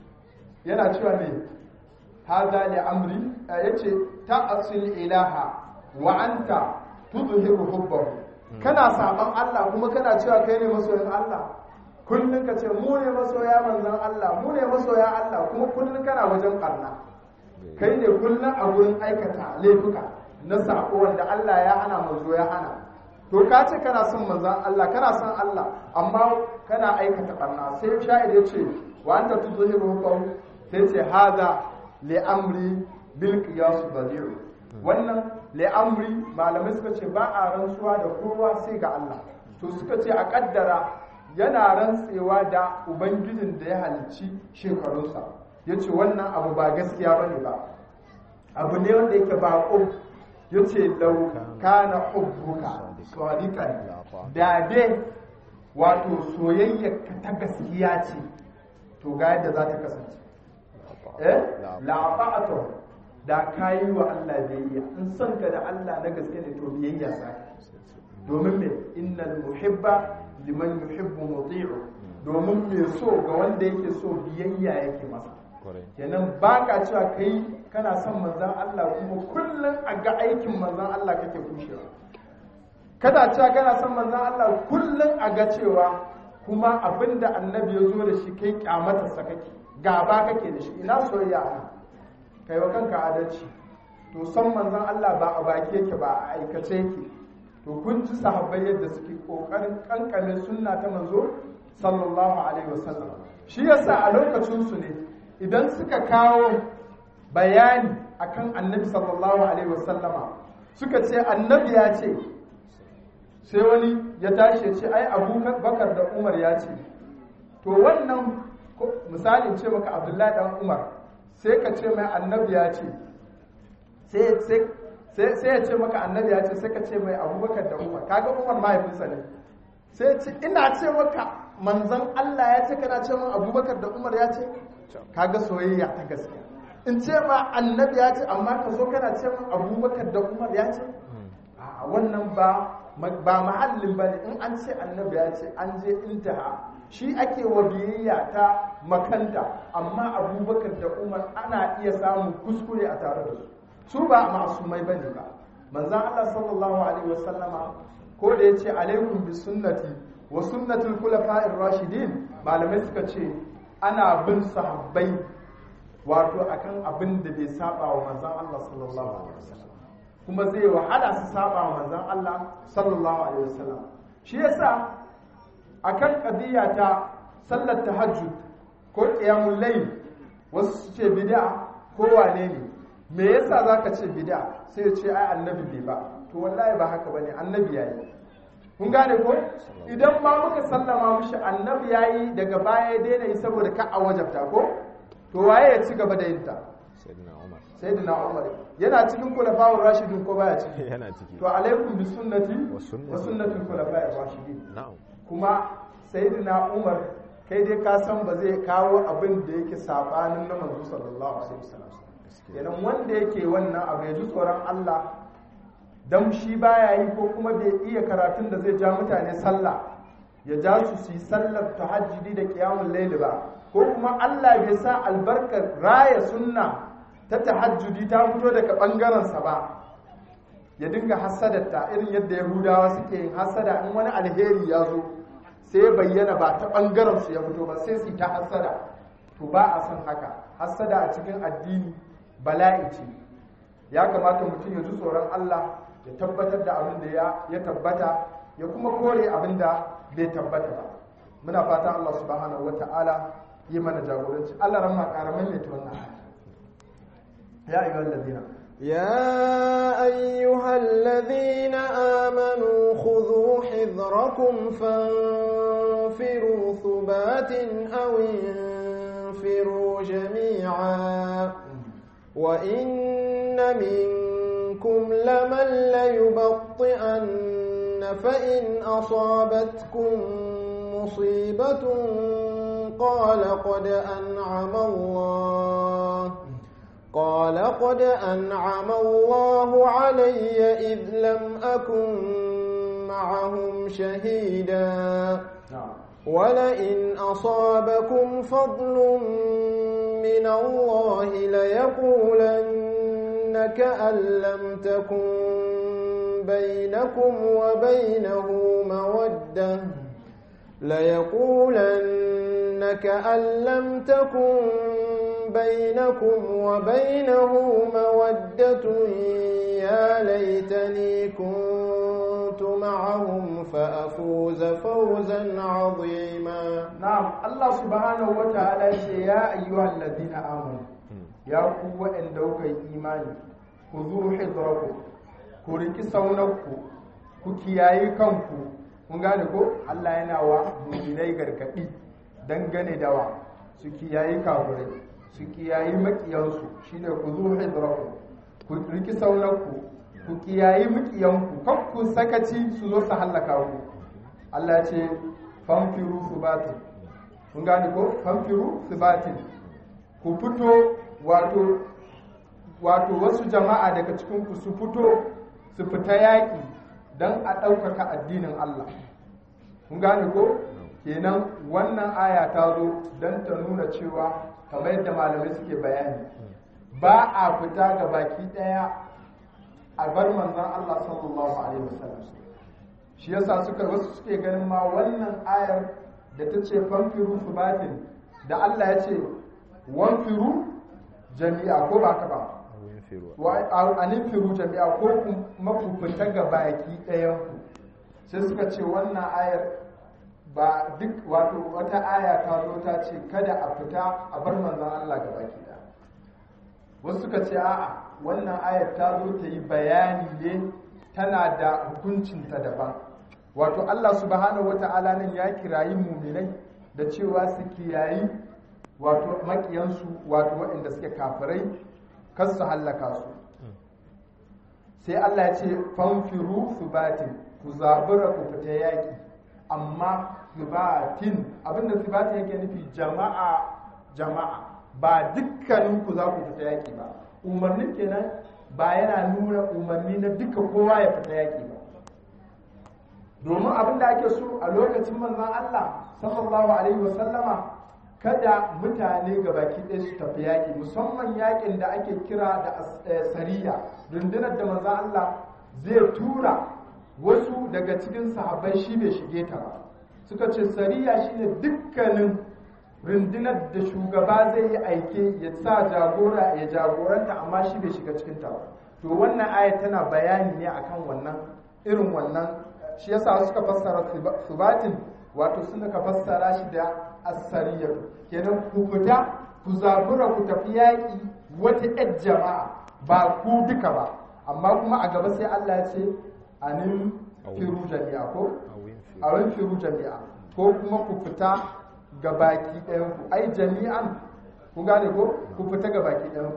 yana cewa ne hadha li amri yace ta'asil ilaha wa anta tudhiru hubbahu kana saban Allah kuma kana cewa kai ne masoyin Allah kullum ka ce mu ne masoya manzan Allah mu ne masoya Allah kuma kullum kana wajen karna kai ne kullum a gurin aikata laifuka na sako wanda Allah ya hana manzo ya hana to ka ce kana son manzan Allah kana son Allah amma kana aikata karna sai sha'ir ya ce wa anta tudhiru qawl sai ce hada li amri bil qiyas badi'u wannan li amri malamai suka ce ba a rantsuwa da kowa sai ga Allah to suka ce a kaddara yana rantsewa da ubangijin da ya halicci shekarunsa ya ce wannan abu ba gaskiya ba ne ba abu ne wanda yake baƙo ya ce lauka na hubbuka sadiqan da dai wato soyayyarka ta gaskiya ce to ga yadda za ta kasance eh la'afa'atu da kayi wa Allah biyayya in son ka da Allah na gaske ne to biyayya sa domin me innal muhibba liman yuhibbu muti'u domin me so ga wanda yake so biyayya yake masa kenan baka cewa kai kana son manzon Allah kuma kullun a ga aikin manzon Allah kake kushewa kada cewa kana son manzon Allah kullun a ga cewa kuma abinda annabi ya zo da shi kai kyamatarsa kake gaba kake da shi ina soyayya ana kai wa kanka adalci to son manzon Allah ba a baki yake ba a aikace yake to kun ji sahabbai yadda suke kokarin kankame sunna ta manzo sallallahu alaihi wasallam shi yasa a lokacin su ne idan suka kawo bayani akan annabi sallallahu alaihi wasallama suka ce annabi ya ce sai wani ya tashi ya ce ai abubakar da umar ya ce to wannan misalin ce maka abdullahi dan umar sai ka ce mai annabi ya ce sai ya ce maka annabi ya ce sai ka ce mai abubakar da umar kaga umar mahaifinsa ne sai ce ina ce maka manzan allah ya ce kana ce min abubakar da umar ya ce kaga soyayya ta gaskiya in ce ma annabi ya ce amma ka zo kana ce min abubakar da umar ya ce a wannan ba ba mahallin ba ne in an ce annabi ya ce an je intaha shi ake wa biyayya ta makanta amma abubakar da umar ana iya samun kuskure a tare da su su ba masumai bane ba manzon Allah sallallahu alaihi wasallama ko da yace alaikum bi sunnati wa sunnatul khulafa'ir rashidin malamai suka ce ana bin sahabbai wato akan abin da bai saba wa manzon Allah sallallahu alaihi wasallam kuma zai wahala su saba wa manzon Allah sallallahu alaihi wasallam shi yasa akan qadiyya ta sallar tahajjud ko qiyamul layl wasu su ce bid'a ko wane ne me yasa zaka ce bid'a sai ya ce ai annabi bai ba to wallahi ba haka bane annabi yayi kun gane ko idan ma muka sallama mushi annabi yayi daga baya ya daina yi saboda ka a wajabta ko to waye ya ci gaba da yin ta sayyidina umar yana cikin kulafa'ur rashidin ko baya ciki yana ciki to alaikum bi sunnati Wa sunnati. wa sunnatul khulafa'ir rashidin na'am kuma sayyidina umar kai dai ka san ba zai kawo abin da yake sabanin na manzo sallallahu alaihi wasallam kenan wanda yake wannan abu ya ji tsoron Allah dan shi baya yi ko kuma bai iya karatun da zai ja mutane sallah ya ja su su yi sallar tahajjudi da qiyamul layl ba ko kuma Allah bai sa albarkar raya sunna ta tahajjudi ta fito daga bangaren sa ba ya dinga hasadarta irin yadda yahudawa suke yin hasada in wani alheri ya zo sai ya bayyana ba ta ɓangaren su ya fito ba sai su ta hasada to ba a san haka hasada a cikin addini bala'i ce ya kamata mutum ya ji tsoron Allah ya tabbatar da abin da ya ya tabbata ya kuma kore abin da bai tabbata ba muna fata Allah subhanahu wata'ala yi mana jagoranci Allah ran ma karamin ne ta wannan aya. ya ayyuhal ladina يا أيها الذين آمنوا خذوا حذركم فانفروا ثبات أو انفروا جميعا وإن منكم لمن ليبطئن فإن أصابتكم مصيبة قال قد أنعم الله قال قد أنعم الله علي إذ لم أكن معهم شهيدا na'am ولئن أصابكم فضل من الله ليقولن كأن لم تكن بينكم وبينه مودة ليقولن كأن لم تكن بينكم وبينه مودة يا ليتني كنت معهم فأفوز فوزا عظيما na'am Allah subhanahu wa ta'ala ya ce ya ayyuhal ladina amanu ya ku waɗanda kuka yi imani ku zu hidraku ku riki saunarku ku kiyayi kanku kun gane ko Allah yana wa mu'minai gargadi dangane da wa su kiyayi kafirai su kiyayi makiyansu shine ku zu hidraku ku riki saunarku ku kiyayi makiyanku kan ku sakaci su zo su hallaka ku Allah ya ce famfiru subatin kun gane ko famfiru subatin ku fito wato wato wasu jama'a daga cikin ku su fito su fita yaƙi don a ɗaukaka addinin Allah kun gane ko kenan wannan aya ta zo don ta nuna cewa kamar yadda malamai suke bayani ba a fita ga baki ɗaya a bar manzon Allah sallallahu alaihi wasallam shi yasa suka wasu suke ganin ma wannan ayar da ta ce fanfiru subatin da Allah ya ce wanfiru jami'a ko ba ka ba awin firuwa wa aninfiru jami'a ko kuma ku fita ga baki ɗayan ku sai suka ce wannan ayar ba duk wato wata aya ta zo ta ce kada a fita a bar manzon Allah ga baki ɗaya wasu suka ce a'a wannan ayar ta zo ta yi bayani ne tana da hukuncinta daban wato Allah subhanahu wata'ala nan ya kirayi muminai da cewa su kiyayi wato makiyansu wato waɗanda suke kafirai kar su hallaka su sai Allah ya ce fanfiru subatin ku zabura ku fita yaƙi amma subatin abinda subatin yake nufi jama'a jama'a ba dukkanin ku za ku fita yaƙi ba umarnin kenan ba yana nuna umarni na duka kowa ya fita yaƙi ba domin abin da ake so a lokacin manzon Allah sallallahu alaihi wasallama kada mutane ga baki ɗaya su tafi yaƙi musamman yaƙin da ake kira da as- eh, sariya rundunar da manzon Allah zai tura wasu daga cikin sahabbai shi bai shige ta ba suka ce sariya shine dukkanin rundunar da shugaba zai yi aike ya sa jagora ya jagoranta amma shi bai shiga cikin ta ba to wannan aya tana bayani ne akan wannan irin wannan shi yasa suka fassara suba- subatin wato suna ka fassara shi da asariyar kenan ku fita ku zabura ku tafi yaƙi wata yar jama'a ba ku duka ba amma kuma a gaba sai Allah ya ce anin firu jami'a ko awin firuwa a wani firu jami'a ko kuma ku fita ga baki ɗayan ku ai jami'an ku gane ko ku fita ga baki ɗayan ku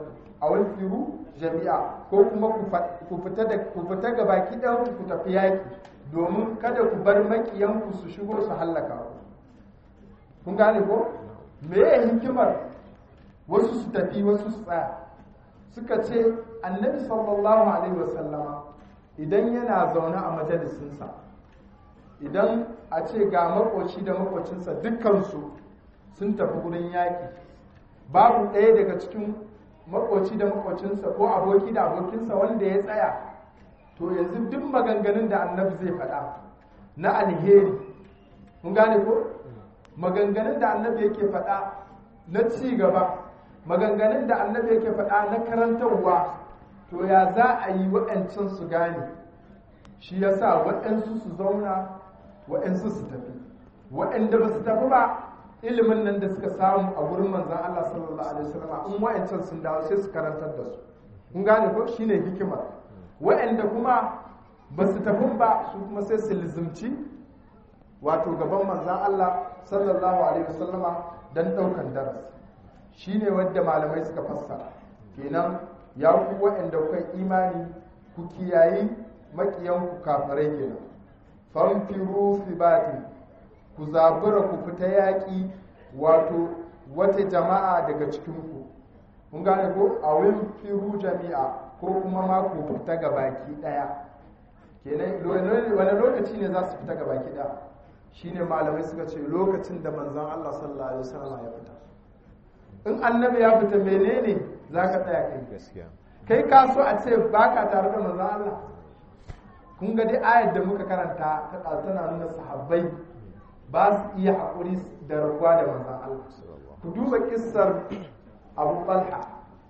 a firu jami'a ko kuma ku fita da ku fita ga baki ɗan ku tafi yaki domin kada ku bar makiyanku su shigo su hallaka ku kun gane ko me ya hikimar wasu su tafi wasu su tsaya suka ce annabi sallallahu alaihi wasallama idan yana zaune a majalisinsa idan a ce ga makoci da makocinsa dukkansu sun tafi gurin yaƙi babu ɗaya daga cikin makoci da makocinsa ko aboki da abokinsa wanda ya tsaya to yanzu duk maganganun da annabi zai faɗa na alheri mun gane ko maganganun da annabi yake faɗa na ci gaba maganganun da annabi yake faɗa na karantarwa to ya za a yi waɗancan su gane shi ya sa waɗansu su zauna waɗansu su tafi waɗanda ba su tafi ba ilimin nan da suka samu a gurin manzan Allah sallallahu alaihi wasallam in waɗancan sun dawo sai su karantar da su kun gane ko shine hikimar waɗanda kuma ba su tafi ba su kuma sai su lizimci wato gaban manzan Allah sallallahu alaihi wasallama don ɗaukan darasi shine wadda malamai suka fassara kenan ya ku waɗanda kuka imani ku kiyayi makiyanku kafirai kenan famfiru fi ku zabura ku fita yaƙi wato wata jama'a daga cikinku kun gane ko a firu jami'a ko kuma ma ku fita ga baki ɗaya kenan wani lokaci ne za su fita ga baki ɗaya shine malamai suka ce lokacin da manzon Allah sallallahu alaihi wasallam ya fita in annabi ya fita menene za ka tsaya kai gaskiya kai ka so a ce ba ka tare da manzon Allah kun ga dai ayar da muka karanta ta tana nuna sahabbai ba su iya haƙuri da rabuwa da manzon Allah ku duba kissar Abu Talha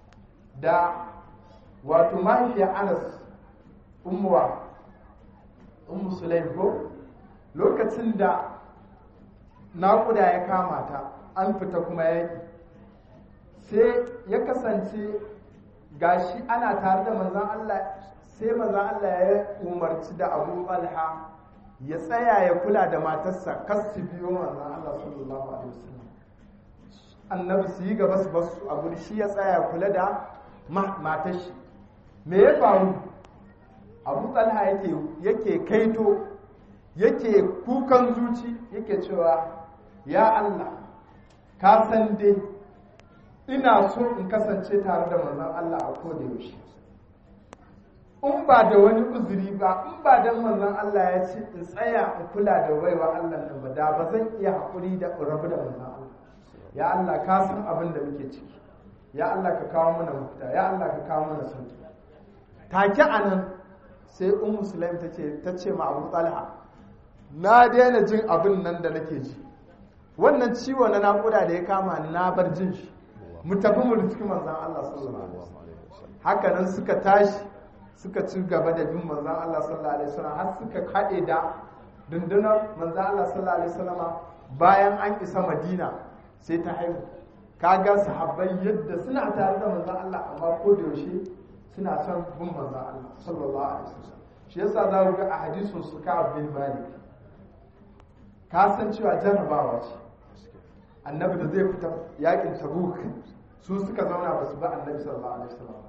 da wato mahaifiyar Anas ummuwa ummu Sulaim ko lokacin da naƙuda ya kama ta an fita kuma yaki sai ya kasance gashi ana tare da manzan Allah sai manzan Allah ya umarci da abu alha ya tsaya ya kula da matarsa kas su biyo manzan Allah sallallahu alaihi wasallam annabi su yi gaba su basu a guri shi ya tsaya kula da matar shi me ya faru abu talha yake yake kaito yake kukan zuci yake cewa ya Allah ka san dai ina so in kasance tare da manzon Allah a koda yaushe in ba da wani uzuri ba in ba dan manzon Allah ya ce in tsaya in kula da baiwa Allah nan ba da ba zan iya haƙuri da rabu da manzon Allah ya Allah ka san abin da muke ciki ya Allah ka kawo mana mafita ya Allah ka kawo mana sauki take anan sai ummu sulaim tace tace ma Abu Talha na daina jin abin nan da nake ji wannan ciwo na naƙuda da ya kama ni na bar jin shi mu tafi mu riski manzan Allah sallallahu alaihi wasallam haka nan suka tashi suka ci gaba da bin manzan Allah sallallahu alaihi wasallam har suka haɗe da dundunar manzan Allah sallallahu alaihi wasallam bayan an isa Madina sai ta haihu kaga sahabbai yadda suna tare da manzan Allah amma ko da yaushe suna son bin manzan Allah sallallahu alaihi wasallam shi yasa za ku ga a hadisin su ka bin Malik ka san cewa jarrabawa ce annabi da zai fita yakin tabuk su suka zauna ba su ba annabi sallallahu alaihi wasallam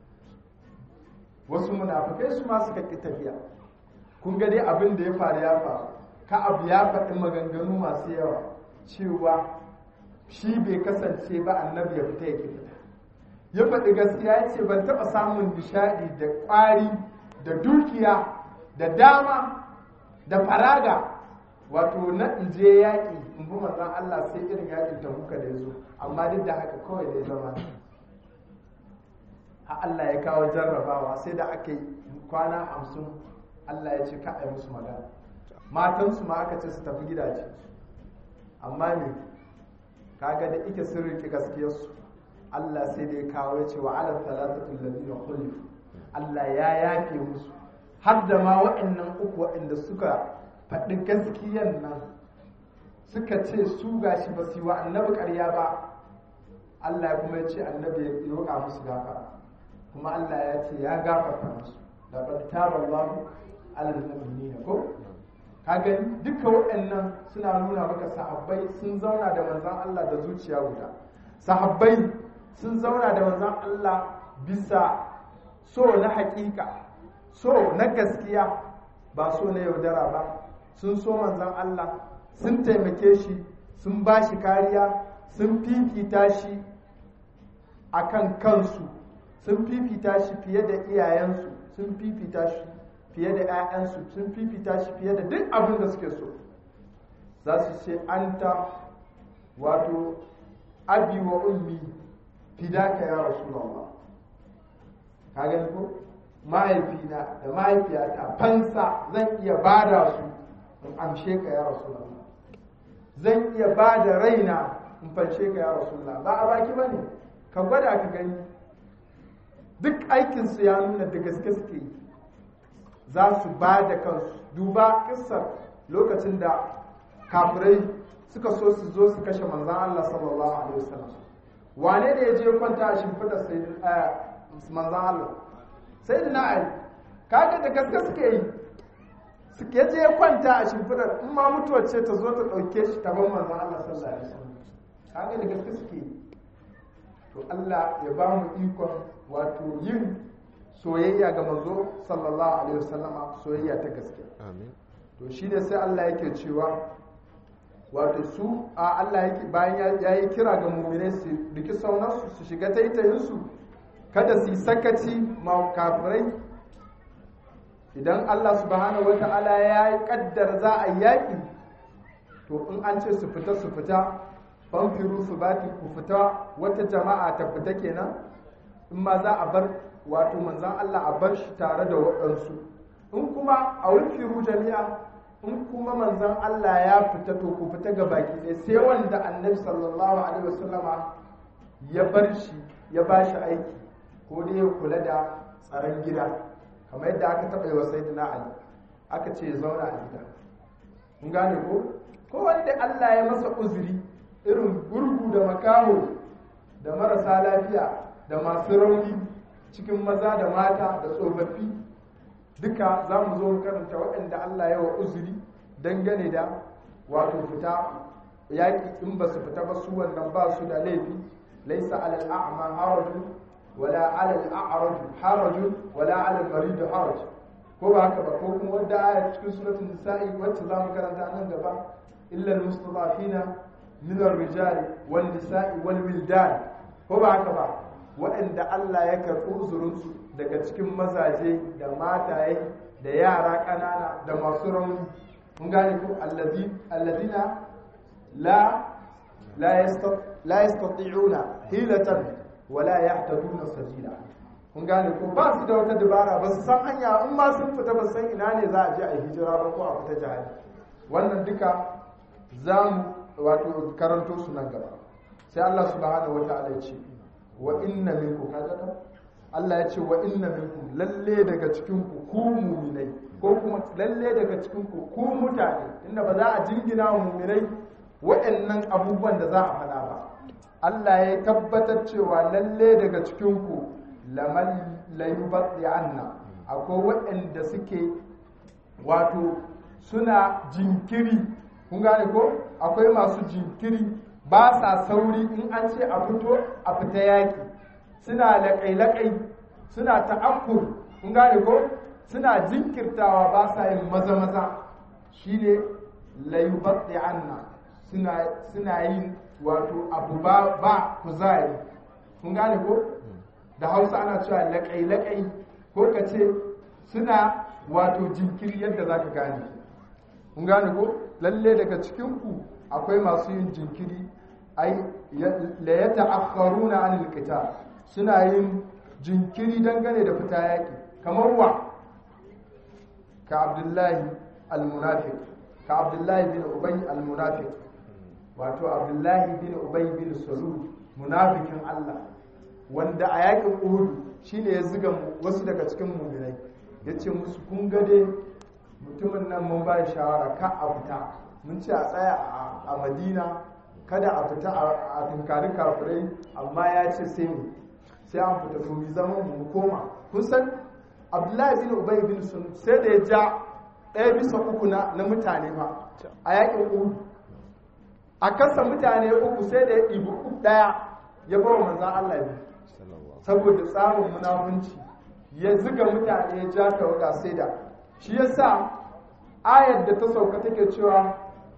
wasu munafikai su ma suka ki tafiya kun ga dai abin da ya faru ya faru ka abu ya faɗi maganganu masu yawa cewa shi bai kasance ba annabi ya fita ya ki fita ya faɗi gaskiya ya ce ban taɓa samun nishaɗi da ƙwari da dukiya da dama da faraga wato na in je yaƙi in bi manzon Allah sai irin yaƙin tabuka da ya zo amma duk da haka kawai da ya zama ha Allah ya kawo jarrabawa sai da aka yi kwana hamsin Allah ya ce ka a musu magana matansu ma aka ce su tafi gidaje amma ne kaga da ike sun riƙe gaskiyarsu Allah sai da ya kawo ya ce wa ala talatatul ladina khulifu Allah ya yafe musu har da ma waɗannan uku waɗanda suka faɗi gaskiyan nan suka ce su gashi ba su yi wa annabi ƙarya ba Allah ya kuma ya ce annabi ya roƙa musu gafara kuma Allah ya ce ya gafarta musu da qad taba Allahu alal mu'minina ko ka gani duka waɗannan suna nuna maka sahabbai sun zauna da manzon Allah da zuciya guda sahabbai sun zauna da manzon Allah bisa so na hakika so na gaskiya ba so na yaudara ba sun so manzan Allah sun taimake shi sun ba shi kariya sun fifita shi a kan kansu sun fifita shi fiye da iyayensu sun fifita shi fiye da 'ya'yansu sun fifita shi fiye da duk abin da suke so za su ce an ta wato abi wa ummi fidaka ya rasulullah ka gani ko mahaifina da mahaifiyata fansa zan iya bada su in amshe ka ya rasulullah zan iya bada raina in fanshe ka ya rasulullah ba a baki bane ka gwada ka gani duk aikinsu ya nuna da gaske suke yi za su ba da kansu duba kissar lokacin da kafirai suka so su zo su kashe manzan Allah sallallahu alaihi wasallam wane ne ya je kwanta a shimfiɗar manzan Allah sai na ali kaga da gaske suke yi suke je kwanta a shimfiɗar in ma mutuwar ce ta zo ta ɗauke shi ta ban manzan Allah sallallahu alaihi wasallam kaga da gaske suke yi to Allah ya ba mu ikon wato yin soyayya ga manzo sallallahu alaihi wasallama soyayya ta gaske amin to shine sai Allah yake cewa wato su a Allah yake bayan ya yi kira ga mu'minai su riki saunarsu su shiga taitayin su kada su yi sakaci ma kafirai idan Allah subhanahu wata'ala ya yi kaddar za a yaki to in an ce su fita su fita fanfiru su bati ku fita wata jama'a ta fita kenan in ma za a bar wato manzan Allah a bar shi tare da waɗansu in kuma a wulfiru jami'a in kuma manzan Allah ya fita to ku fita ga baki ɗaya sai wanda annabi sallallahu alaihi wasallama ya bar shi ya ba shi aiki ko dai ya kula da tsaron gida kamar yadda aka taɓa yi wa sayyidina Ali aka ce ya zauna a gida kun gane ko ko wanda Allah ya masa uzuri irin gurgu da makaho da marasa lafiya da masu rauni cikin maza da mata da tsofaffi duka za mu zo karanta waɗanda Allah ya wa uzuri dangane da wato fita yaƙi in ba su fita ba su wannan ba su da laifi laisa alal a'ma harajun wala alal a'raj harajun wala alal marid haraj ko ba haka ba ko kuma wadda aya cikin suratul nisa'i wacce za mu karanta nan gaba illa al-mustadafina min ar-rijal wal nisa'i wal wildan ko ba haka ba waɗanda Allah ya karɓi uzurinsu daga cikin mazaje da mataye da yara ƙanana da masu rauni mun gane ko allazina la la yastati'una hilatan wala yahtaduna sabila kun gane ko ba su da wata dabara ba su san hanya in ma sun fita ba san ina ne za a je a hijira ba ko a fita jihadi wannan duka za mu wato karanto su nan gaba sai Allah subhanahu wataala ya ce wa inna minkum kaga ta Allah ya ce wa inna minkum lalle daga cikin ku ku mu'minai ko kuma lalle daga cikin ku ku mutane inda ba za a jingina wa mu'minai waɗannan abubuwan da za a faɗa ba Allah ya tabbatar cewa lalle daga cikin ku laman layubati anna akwai waɗanda suke wato suna jinkiri kun gane ko akwai masu jinkiri ba sa sauri in an ce a fito a fita yaki suna laƙai-laƙai suna ta'akkur kun gane ko suna jinkirtawa ba sa yin maza-maza shi ne layubatsi anna suna yin wato abu ba, ba kuzari kun gane ko da hausa ana cewa laƙai-laƙai ko ka ce suna wato jinkiri yadda za ka gane kun gane ko lalle daga cikinku akwai masu yin jinkiri ai la ya ta'akharuna anil qital suna yin jinkiri dangane da fita yaki kamar wa ka abdullahi al-munafiq ka abdullahi bin ubay al-munafiq wato abdullahi bin ubay bin salul munafikin Allah wanda a yakin uhud shine ya ziga wasu daga cikin mu'minai yace musu kun ga dai mutumin nan mun ba shawara ka a fita mun ce a tsaya a madina kada a fita a tunkari kafirai amma ya ce sai mu sai an fita to mu zama mu koma kun san abdullahi bin ubay bin sun sai da ya ja ɗaya bisa uku na na mutane ba a yakin uhud a kasa mutane uku sai da ya ɗibi uku ɗaya ya bawa manzan Allah ne sallallahu saboda tsarin munafunci ya ziga mutane ya ja tawaga sai da shi yasa ayar da ta sauka take cewa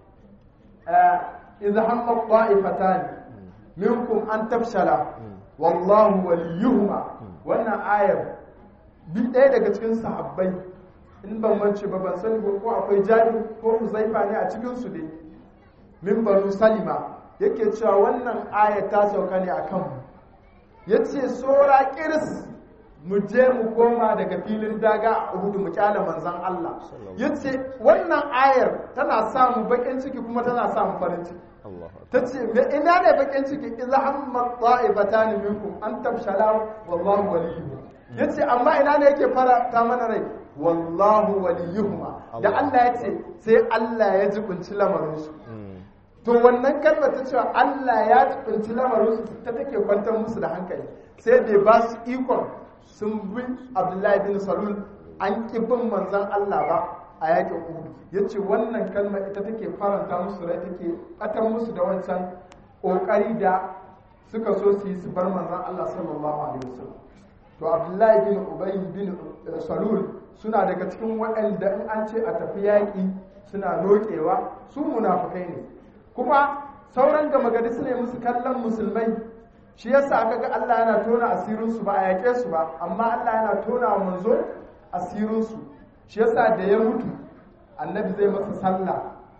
idza hamma ta'ifatan minkum an tafshala wallahu waliyuhuma wannan ayar bi ɗaya daga cikin sahabbai in ban mance ba ban sani ba ko akwai jari ko huzaifa ne a cikin su dai min banu salima yake cewa wannan ayar ta sauka ne akan mu yace sora kiris mu je mu koma daga filin daga a Uhud mu kyala manzon Allah yace wannan ayar tana sa mu bakin ciki kuma tana sa mu farin ciki Allah tace me ina ne bakin ciki idza hamma ta'ifatan minkum an tabshala wallahu waliyuhum yace amma ina ne yake fara ta mana rai wallahu waliyuhuma da Allah. Allah yace sai Allah ya jibinci lamarin su Mm. to wannan kalmar ta cewa Allah ya tsinci lamarinsu ta take kwantar musu da hankali sai bai ba su ikon sun bi Abdullahi bin Salul an ki bin manzon Allah ba a yakin Uhud yace wannan kalmar ita take faranta musu rai take atar musu da wancan kokari da suka so su yi su bar manzon Allah sallallahu alaihi wasallam to Abdullahi bin Ubay bin eh, Salul suna daga cikin waɗanda in an ce a tafi yaƙi suna lokewa su munafukai ne kuma sauran gama gari su ne musu kallon musulmai shi yasa aka ga Allah yana tona asirinsu ba a yaƙe su ba amma Allah yana tona wa manzo asirinsu shi yasa da ya mutu annabi zai masa sallah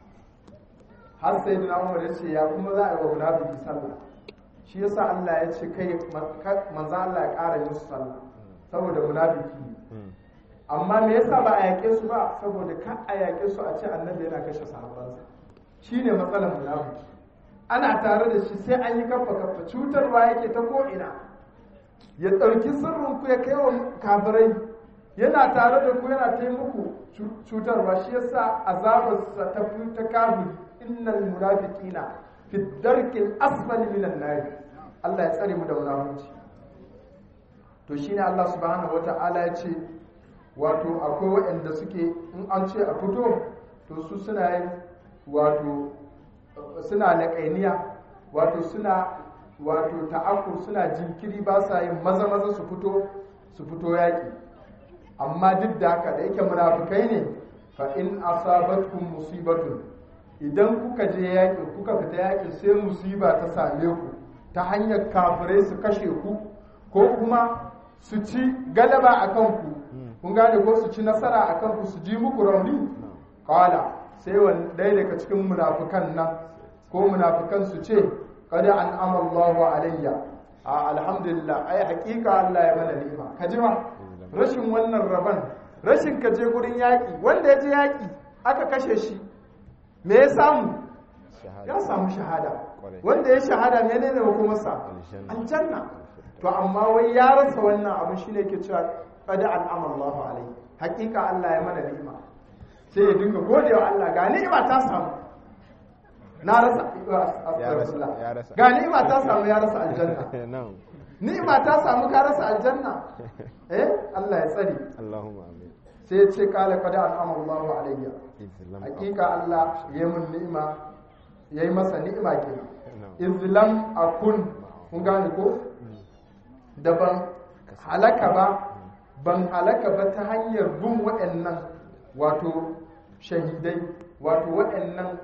har sai dina umar ya ce ya kuma za a yi wa munafiki sallah shi yasa Allah ya ce kai manzo Allah ya ƙara yin su sallah saboda munafiki ne Mm. amma me yasa ba a yaƙe su ba saboda ka a yaƙe su a ce annabi yana kashe sahabbansa shine matsalar munafiki ana tare da shi sai an yi kafa kafa cutarwa yake ta ko'ina ya ɗauki sirrin ku ya kai wa kafirai yana tare da ku yana taimako cutarwa shi yasa azabarsa ta fi ta kafiri innal munafiqina fi darkil asfali minan nar Allah ya tsare mu da munafici to shine Allah subhanahu wata'ala ya ce wato akwai waɗanda suke in an ce a fito to su suna yin wato suna laƙainiya wato suna wato ta'akur suna jinkiri ba sa yin maza maza su fito su fito yaƙi amma duk da haka da yake munafukai ne fa in asabatkum musibatun idan kuka je yaƙi kuka fita yaƙi sai musiba ta same ku ta hanyar kafirai su kashe ku ko kuma su ci galaba a kanku kun gane ko su ci nasara a kanku su ji muku rauni kawala sai wani ɗaya daga cikin munafukan nan ko munafukan su ce kada an amallahu alayya a alhamdulillah ai hakika Allah ya mana ni'ima ka ji ma rashin wannan raban rashin ka je gurin yaƙi wanda ya je yaƙi aka kashe shi me ya samu Shahada. ya samu shahada Kwarai. wanda ya shahada menene hukumarsa Aljanna. aljanna to amma wai ya rasa wannan abin shine ke cewa qad an'ama Allahu alaihi hakika Allah ya mana ni'ima sai ya dinga godewa Allah ga ni'ima ta samu na rasa astaghfirullah ya rasa. ga ni'ima ta samu ya rasa aljanna Na'am. ni'ima ta samu ka rasa aljanna eh Allah ya tsare Allahumma amin. sai ya ce kala qad an'ama Allahu alayya Islam. hakika Allah ya yi mun ni'ima ya yi masa ni'ima ke Na'am. izlam akun kun gane ko da ban halaka ba ban halaka ba ta hanyar bin waɗannan wato shahidai wato waɗannan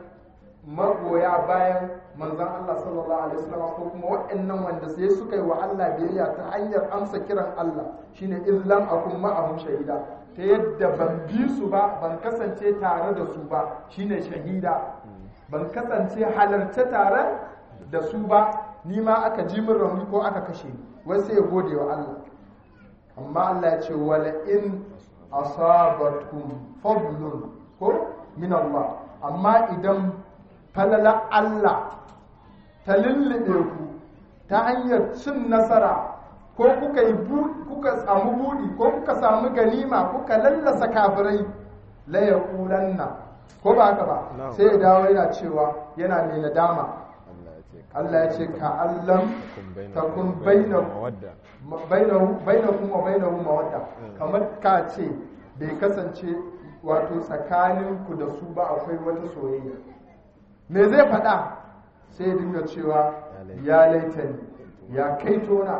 magoya bayan manzan Allah sallallahu alaihi wasallam ko kuma waɗannan wanda sai suka yi wa Allah biyayya ta hanyar amsa kiran Allah shine izlam akun ma'ahum shahida ta yadda ban bi su ba ban kasance tare da su ba shine shahida ban kasance halarce tare da su ba ni ma aka ji min rauni ko aka kashe ni wai sai ya gode wa Allah amma Allah ya ce wala in asabatkum fadlun ko min Allah amma idan falala Allah ta lullube ku ta hanyar cin nasara ko kuka yi bu- kuka samu budi ko kuka samu ganima kuka lallasa kafirai la yaqulanna ko ba haka ba Na'am. sai ya dawo yana cewa yana mai nadama Allah ya ce ka- Allah ya ce ka allam bainakum takun bainakum bainakum mawadda. bainahu bainakum wa bainahu mawadda Mm. kamar ka ce bai kasance wato tsakaninku da su ba akwai wata soyayya me zai faɗa sai ya dinga cewa ya laitani ya kai tona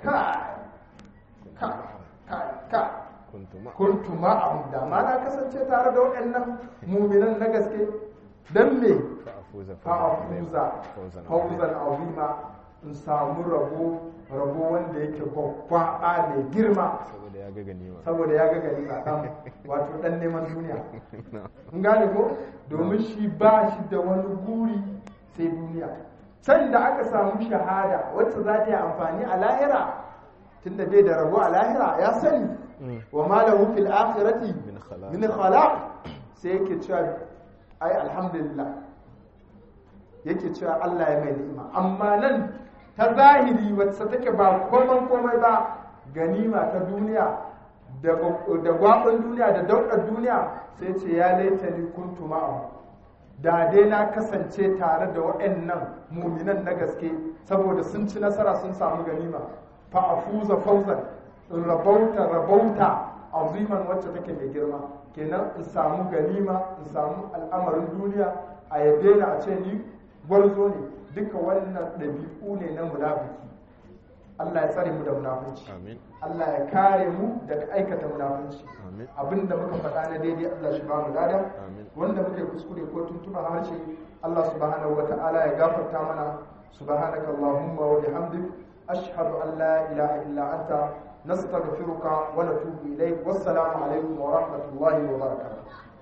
kai kai kai kai kuntu ma kuntu ma'ahum da ma na kasance tare da waɗannan muminan na gaske dan me fa afuza fa'afuza fawzan fauzan azima in samu rabo rabo wanda yake gwagwaba mai girma saboda ya ga ganima saboda ya ga gari a dan wato dan neman duniya kun gane ko domin shi ba shi da wani guri sai duniya can da aka samu shahada wacce za ta yi amfani a lahira tunda bai da rabo a lahira ya sani wa malahu fil akhirati min khalaq min khalaq sai yake cewa ai alhamdulillah yake cewa Allah ya mai ni'ima amma nan ta zahiri wacce take ba komai komai ba ganima ta duniya da da gwabon duniya da daudar duniya sai ce ya laita ni kuntu ma'ahu da dai na kasance tare da waɗannan muminan na gaske saboda sun ci nasara sun samu ganima fa afuza fawzan in rabauta rabauta aziman wacce take mai girma kenan in samu ganima in samu al'amarin duniya a yabe na a ce ni gwarzo ne duka wannan ɗabi'u ne na munafiki Allah ya tsare mu da munafunci amin Allah ya kare mu daga aikata munafunci amin abinda muka faɗa na daidai Allah shi ba mu lada amin wanda muke kuskure ko tuntuba harshe Allah subhanahu wata'ala ya gafarta mana subhanaka allahumma wa bihamdik ashhadu an la ilaha illa anta nastaghfiruka wa natubu ilayk wassalamu alaikum wa rahmatullahi wa barakatuh